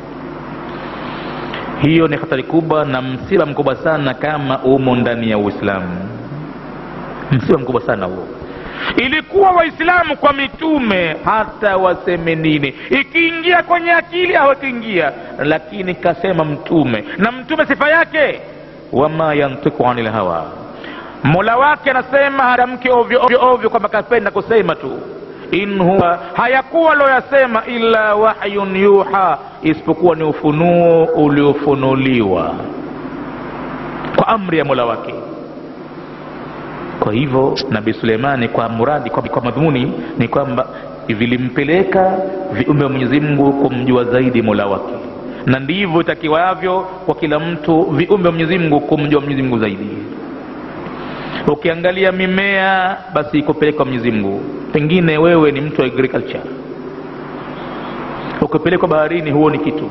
hiyo ni hatari kubwa na msiba mkubwa sana kama umo ndani ya uislamu msiba mkubwa sana huo ilikuwa waislamu kwa mitume hata waseme nini ikiingia kwenye akili au ikiingia lakini kasema mtume na mtume sifa yake wama yantiku anil hawa mola wake anasema hatamke ovyo ovyo ovyo kwamba kapenda kusema tu in huwa hayakuwa loyasema illa wahyun yuha isipokuwa ni ufunuo uliofunuliwa kwa amri ya mola wake kwa hivyo nabii suleimani kwa muradi kwa, kwa madhumuni ni kwamba vilimpeleka viumbe wa mwenyezi mungu kumjua zaidi mola wake na ndivyo itakiwavyo kwa kila mtu viumbe wa mwenyezi mungu kumjua mwenyezi mungu zaidi ukiangalia mimea basi ikupelekwa mwenyezi mungu pengine wewe ni mtu wa agriculture ukipelekwa baharini huo ni kitu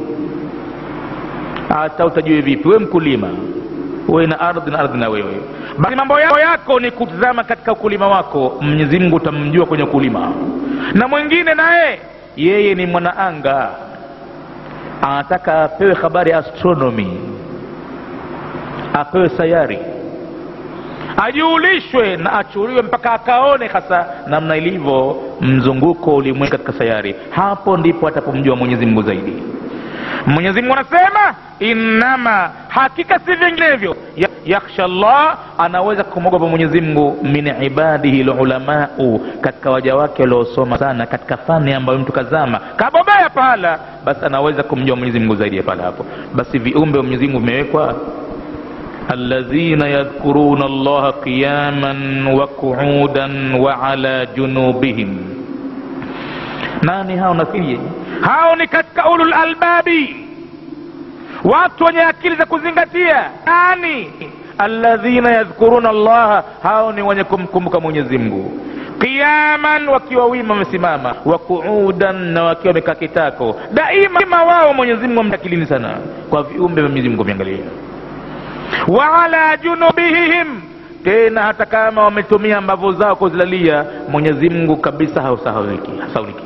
hata utajue vipi wewe mkulima uwe na ardhi na ardhi na wewe basi mambo yako, yako ni kutizama katika ukulima wako mwenyezi mungu utamjua kwenye ukulima na mwingine naye yeye ni mwanaanga anataka apewe habari ya astronomy apewe sayari ajiulishwe na achuliwe mpaka akaone hasa namna ilivyo mzunguko ulimwengu katika sayari hapo ndipo atapomjua mwenyezi mungu zaidi mwenyezi mungu anasema innama hakika si vinginevyo yakhsha llah anaweza kumwogopa mwenyezi mungu min ibadihi lulamau katika waja wake waliosoma sana katika fani ambayo mtu kazama kabobea pahala basi anaweza kumjua mwenyezi mungu zaidi ya pahala hapo basi viumbe wa mwenyezi mungu vimewekwa الذين يذكرون الله قياما وقعودا وعلى جنوبهم nani hao nafirie hao ni katika ulul albabi watu wenye akili za kuzingatia nani alladhina yadhkuruna allaha hao ni wenye kumkumbuka mwenyezi mungu qiyaman wakiwa wima wamesimama wa kuudan na wakiwa wamekaa kitako daima wao mwenyezi mungu wamtakilini sana kwa viumbe vya mwenyezi mungu viangalia wa ala junubihim tena hata kama wametumia mbavu zao kuzilalia mwenyezi mungu kabisa hausahauliki hasauliki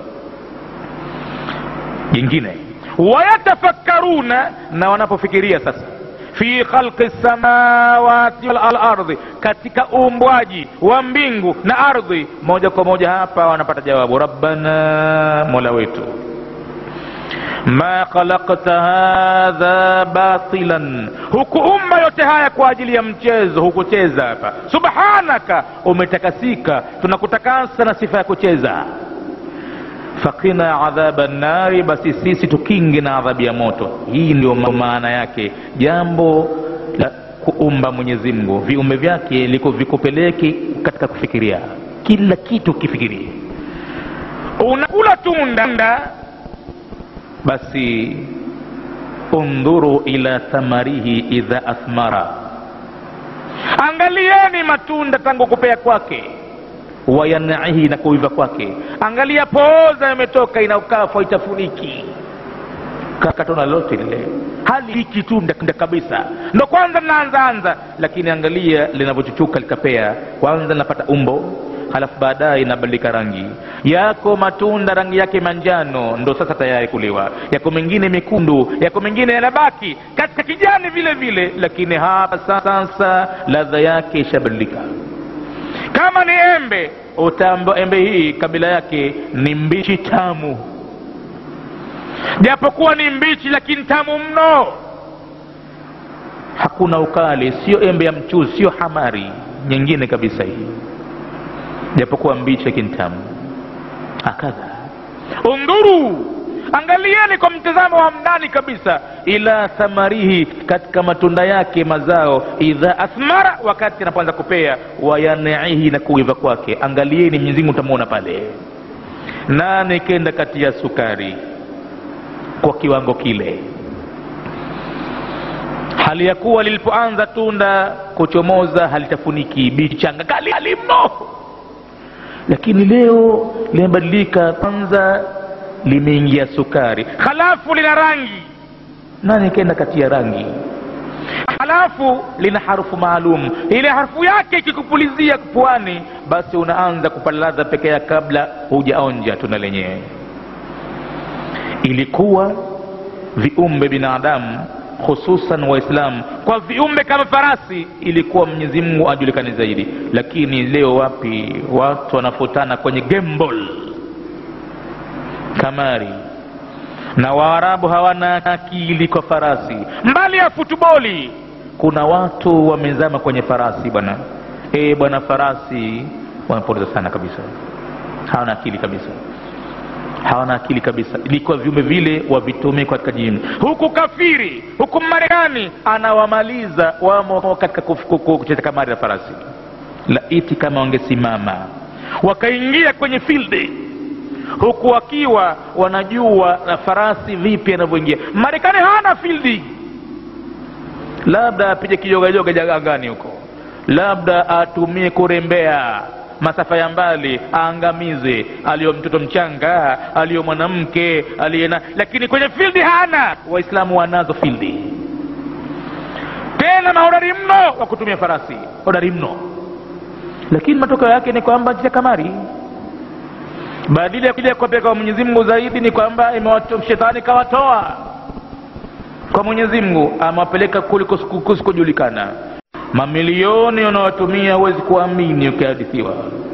jingine wayatafakkaruna na wanapofikiria sasa fi khalqi samawati wal ardi katika uumbwaji wa mbingu na ardhi moja kwa moja hapa wanapata jawabu rabbana mola wetu ma khalakta hadha batilan, hukuumba yote haya kwa ajili ya mchezo, hukucheza hapa. Subhanaka, umetakasika, tunakutakasa na sifa ya kucheza. Fakina adhaba nnari, basi sisi tukinge na adhabu ya moto. Hii ndio maana yake jambo la kuumba Mwenyezi Mungu, viumbe vyake liko vikupeleke katika kufikiria kila kitu, kifikirie. Unakula tunda basi undhuru ila thamarihi idha athmara, angalieni matunda tangu kupea kwake, wayanaihi na kuiva kwake. Angalia pooza imetoka inaukafwa itafuniki kakatona lote lile hali hiki tunda kabisa, ndo kwanza linaanzaanza, lakini angalia linavyochuchuka likapea. Kwanza linapata umbo halafu baadaye inabadilika rangi. Yako matunda rangi yake manjano, ndo sasa tayari kuliwa. Yako mengine mekundu, yako mengine yanabaki katika kijani vile vile, lakini hapa sasa ladha yake ishabadilika. Kama ni embe, utaambiwa embe hii kabila yake ni mbichi tamu, japokuwa ni mbichi, lakini tamu mno, hakuna ukali, sio embe ya mchuzi, sio hamari nyingine kabisa hii japokuwa mbichi lakini tamu. Hakadha undhuru, angalieni kwa mtazamo wa ndani kabisa, ila thamarihi, katika matunda yake mazao, idha athmara, wakati anapoanza kupea, wayanaihi, na kuiva kwake. Angalieni, Mwenyezi Mungu utamwona pale. Nane kenda kati ya sukari kwa kiwango kile, hali ya kuwa lilipoanza tunda kuchomoza halitafuniki, bichanga kali mno lakini leo limebadilika, kwanza limeingia sukari, halafu lina rangi. Nani kenda kati ya rangi, halafu lina harufu maalum. Ile harufu yake ikikupulizia puani, basi unaanza kupata ladha peke yake kabla hujaonja tunda lenyewe. Ilikuwa viumbe binadamu hususan Waislamu, kwa viumbe kama farasi, ilikuwa Mwenyezi Mungu ajulikane zaidi. Lakini leo wapi, watu wanafutana kwenye gembol, kamari, na Waarabu hawana akili kwa farasi. Mbali ya futuboli, kuna watu wamezama kwenye farasi bwana. E bwana, farasi wanapoteza sana kabisa, hawana akili kabisa hawana akili kabisa. Ilikuwa viumbe vile wavitumie katika jini, huku kafiri, huku Marekani anawamaliza wamo katika kucheza kamari na farasi. Laiti kama wangesimama wakaingia kwenye fildi, huku wakiwa wanajua na farasi vipi anavyoingia. Marekani hana fildi, labda apige kijogajoga jagangani huko, labda atumie kurembea masafa ya mbali aangamize, aliyo mtoto mchanga, aliyo mwanamke, aliyena, lakini kwenye fildi hana. Waislamu wanazo fildi, tena mahodari mno wa kutumia farasi, hodari mno, lakini matokeo yake ni kwamba cha kamari, badala ya kuja kuwapeleka kwa Mwenyezi Mungu zaidi, ni kwamba shetani kawatoa kwa Mwenyezi Mungu, amewapeleka kuliko kusikojulikana mamilioni unaotumia huwezi kuamini ukihadithiwa,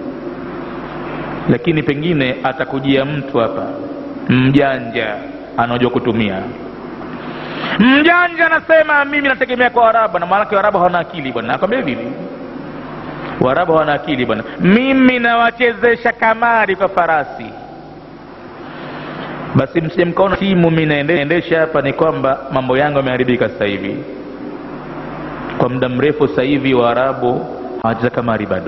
lakini pengine atakujia mtu hapa mjanja, anaojua kutumia. Mjanja anasema mimi nategemea kwa Waarabu, na maanake Waarabu hawana akili bwana. Nakwambia hivi, Waarabu hawana akili bwana. Mimi nawachezesha kamari kwa farasi. Basi msije mkaona timu mimi naendesha hapa, ni kwamba mambo yangu yameharibika sasa hivi kwa muda mrefu sasa hivi Waarabu hawacheza kamari bado.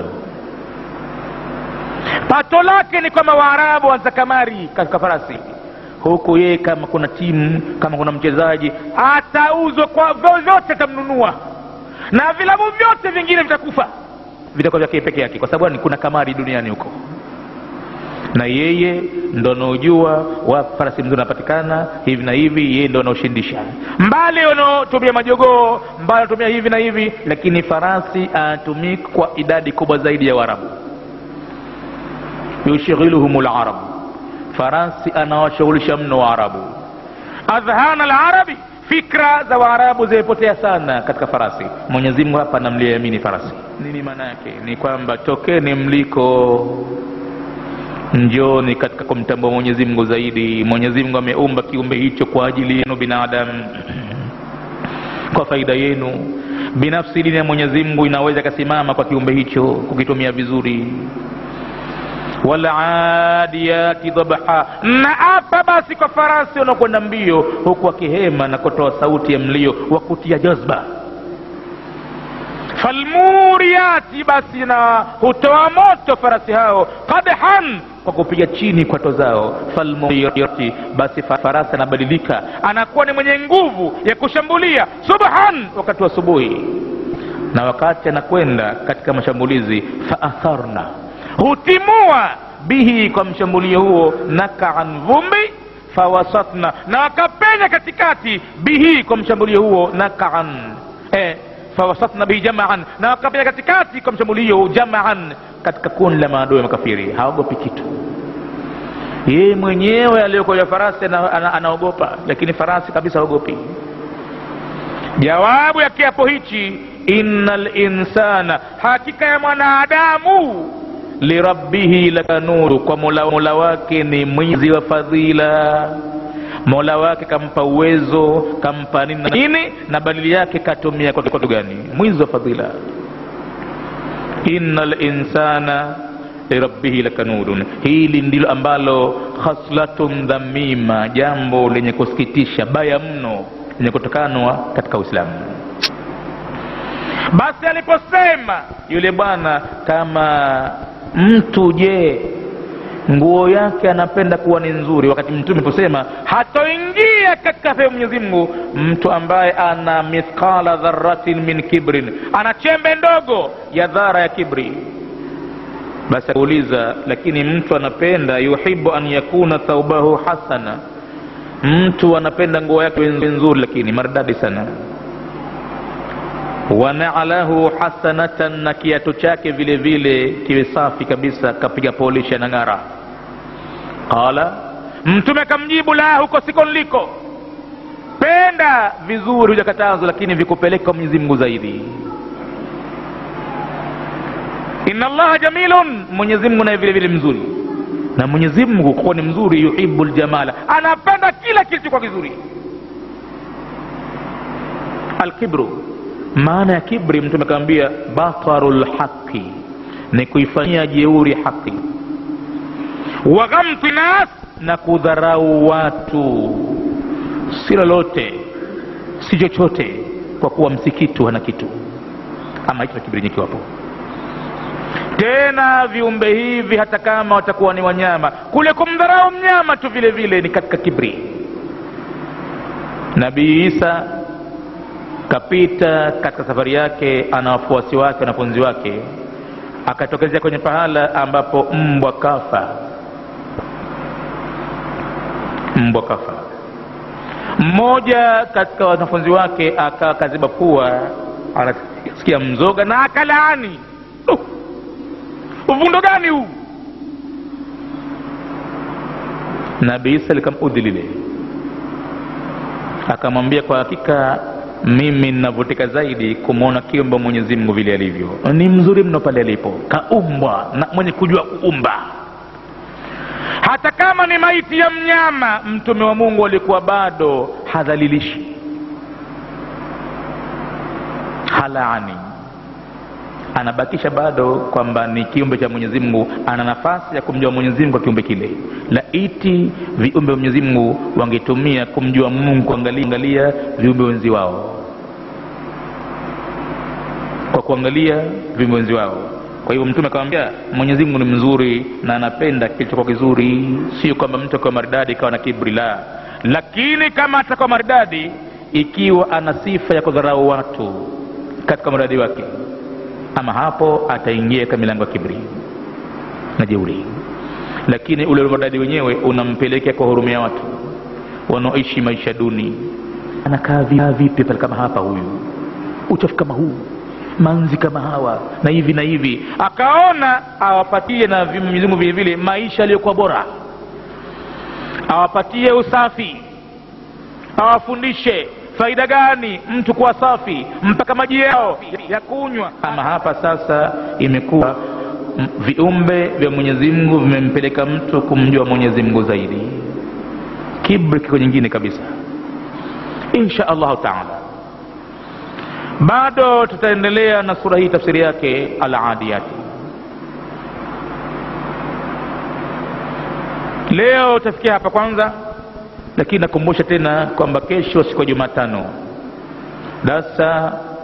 Pato lake ni kwamba Waarabu wanacheza kamari katika farasi, huku yeye kama kuna timu kama kuna mchezaji atauzwa kwa vyovyote, atamnunua na vilabu vyote vingine vitakufa, vitakuwa vyake peke yake, kwa sababu kuna kamari duniani huko, na yeye ndo anaojua wa farasi mzuri anapatikana hivi na hivi, yeye ndo anaoshindisha. Mbali wanaotumia majogoo, mbali wanatumia hivi na hivi, lakini farasi anatumika kwa idadi kubwa zaidi ya Waarabu. yushghiluhum larabu, farasi anawashughulisha mno Waarabu. Adhhana alarabi, fikra za Waarabu zimepotea sana katika farasi. Mwenyezi Mungu hapa anamliamini farasi. Nini maana yake? Ni kwamba tokeni mliko njoni katika kumtambua mwenyezi mungu zaidi mwenyezi mungu ameumba kiumbe hicho kwa ajili yenu binadamu kwa faida yenu binafsi dini ya mwenyezi mungu inaweza ikasimama kwa kiumbe hicho kukitumia vizuri waladiyati dhabha na apa basi kwa farasi wanaokwenda mbio huku akihema na kutoa sauti ya mlio wa kutia jazba falmuriyati basi na hutoa moto farasi hao qadhan kwa kupiga chini kwato zao falmuriyati basi farasi anabadilika anakuwa ni mwenye nguvu ya kushambulia subhan wakati wa asubuhi na wakati anakwenda katika mashambulizi faatharna hutimua bihi kwa mshambulio huo nakaan vumbi fawasatna na wakapenya katikati bihi kwa mshambulio huo nakaan eh, fawasatna bihi jamaan na wakapenya katikati kwa mshambulio jamaan katika kundi la maadui makafiri haogopi kitu yeye mwenyewe aliyokoja farasi anaogopa ana, ana lakini farasi kabisa haogopi jawabu ya kiapo hichi inna linsana hakika ya mwanadamu lirabbihi lakanuru kwa mola, mola wake ni mwizi wa fadhila mola wake kampa uwezo kampa nini na nini na badili yake katumia kwa kitu gani mwizi wa fadhila inna linsana lirabbihi lakanurun hili ndilo ambalo khaslatun dhamima jambo lenye kusikitisha baya mno lenye kutokanwa katika uislamu basi aliposema yule bwana kama mtu je nguo yake anapenda kuwa ni nzuri wakati mtume aliposema hatoingia katika pepo mwenyezi mungu mtu ambaye ana mithqala dharatin min kibrin ana chembe ndogo ya dhara ya kibri basi akuuliza lakini mtu anapenda yuhibu an yakuna thaubahu hasana mtu anapenda nguo yake nzuri lakini maridadi sana wanalahu hasanatan na kiatu chake vile vile kiwe safi kabisa kapiga polisha na ng'ara qala mtume akamjibu la huko siko niliko penda vizuri hujakatazwa lakini vikupeleka mwenyezi mungu zaidi inna allaha jamilun mwenyezi mungu naye vile vile mzuri na mwenyezi mungu kuwa ni mzuri yuhibu ljamala anapenda kila kilichokuwa kizuri alkibru maana ya kibri mtume akawambia bataru lhaqi ni kuifanyia jeuri haqi wa ghamti nas na kudharau watu si lolote si chochote kwa kuwa msikitu hana kitu ama hicho kibri nyikiwapo tena viumbe hivi hata kama watakuwa ni wanyama kule kumdharau mnyama tu vile vile ni katika kibri nabii isa kapita katika safari yake ana wafuasi wake wanafunzi wake akatokezea kwenye pahala ambapo mbwa kafa mbwa kafa mmoja katika wanafunzi wake akawa kaziba pua anasikia mzoga na akalaani uh, uvundo gani huu nabii isa likamudhi lile akamwambia kwa hakika mimi ninavutika zaidi kumwona kiumba mwenyezi mungu vile alivyo ni mzuri mno pale alipo kaumbwa na mwenye kujua kuumba hata kama ni maiti ya mnyama mtume wa mungu alikuwa bado hadhalilishi halaani anabakisha bado kwamba ni kiumbe cha mwenyezi mungu ana nafasi ya kumjua mwenyezi mungu kwa kiumbe kile laiti viumbe wa mwenyezi mungu wangetumia kumjua mungu kuangalia viumbe wenzi wao kwa kuangalia viumbe wenzi wao kwa hivyo mtume akamwambia mwenyezi mungu ni mzuri na anapenda kilichokuwa kizuri sio kwamba mtu akiwa maridadi ikawa na kibri la lakini kama atakuwa maridadi ikiwa ana sifa ya kudharau watu katika maridadi wake ama hapo ataingia katika milango ya kibri na jeuri lakini ule umaridadi wenyewe unampelekea kwa hurumia watu wanaoishi maisha duni anakaa vipi pale kama hapa huyu uchafu kama huu manzi kama hawa na hivi na hivi akaona awapatie na Mwenyezi Mungu vile vile maisha yaliyokuwa bora awapatie usafi awafundishe faida gani mtu kuwa safi mpaka maji yao ya kunywa ama hapa sasa imekuwa m- viumbe vya mwenyezi mungu vimempeleka mtu kumjua mwenyezi mungu zaidi kibri kiko nyingine kabisa insha allahu taala bado tutaendelea na sura hii tafsiri yake aladiyati leo tafikia hapa kwanza lakini nakumbusha tena kwamba kesho siku ya jumatano darsa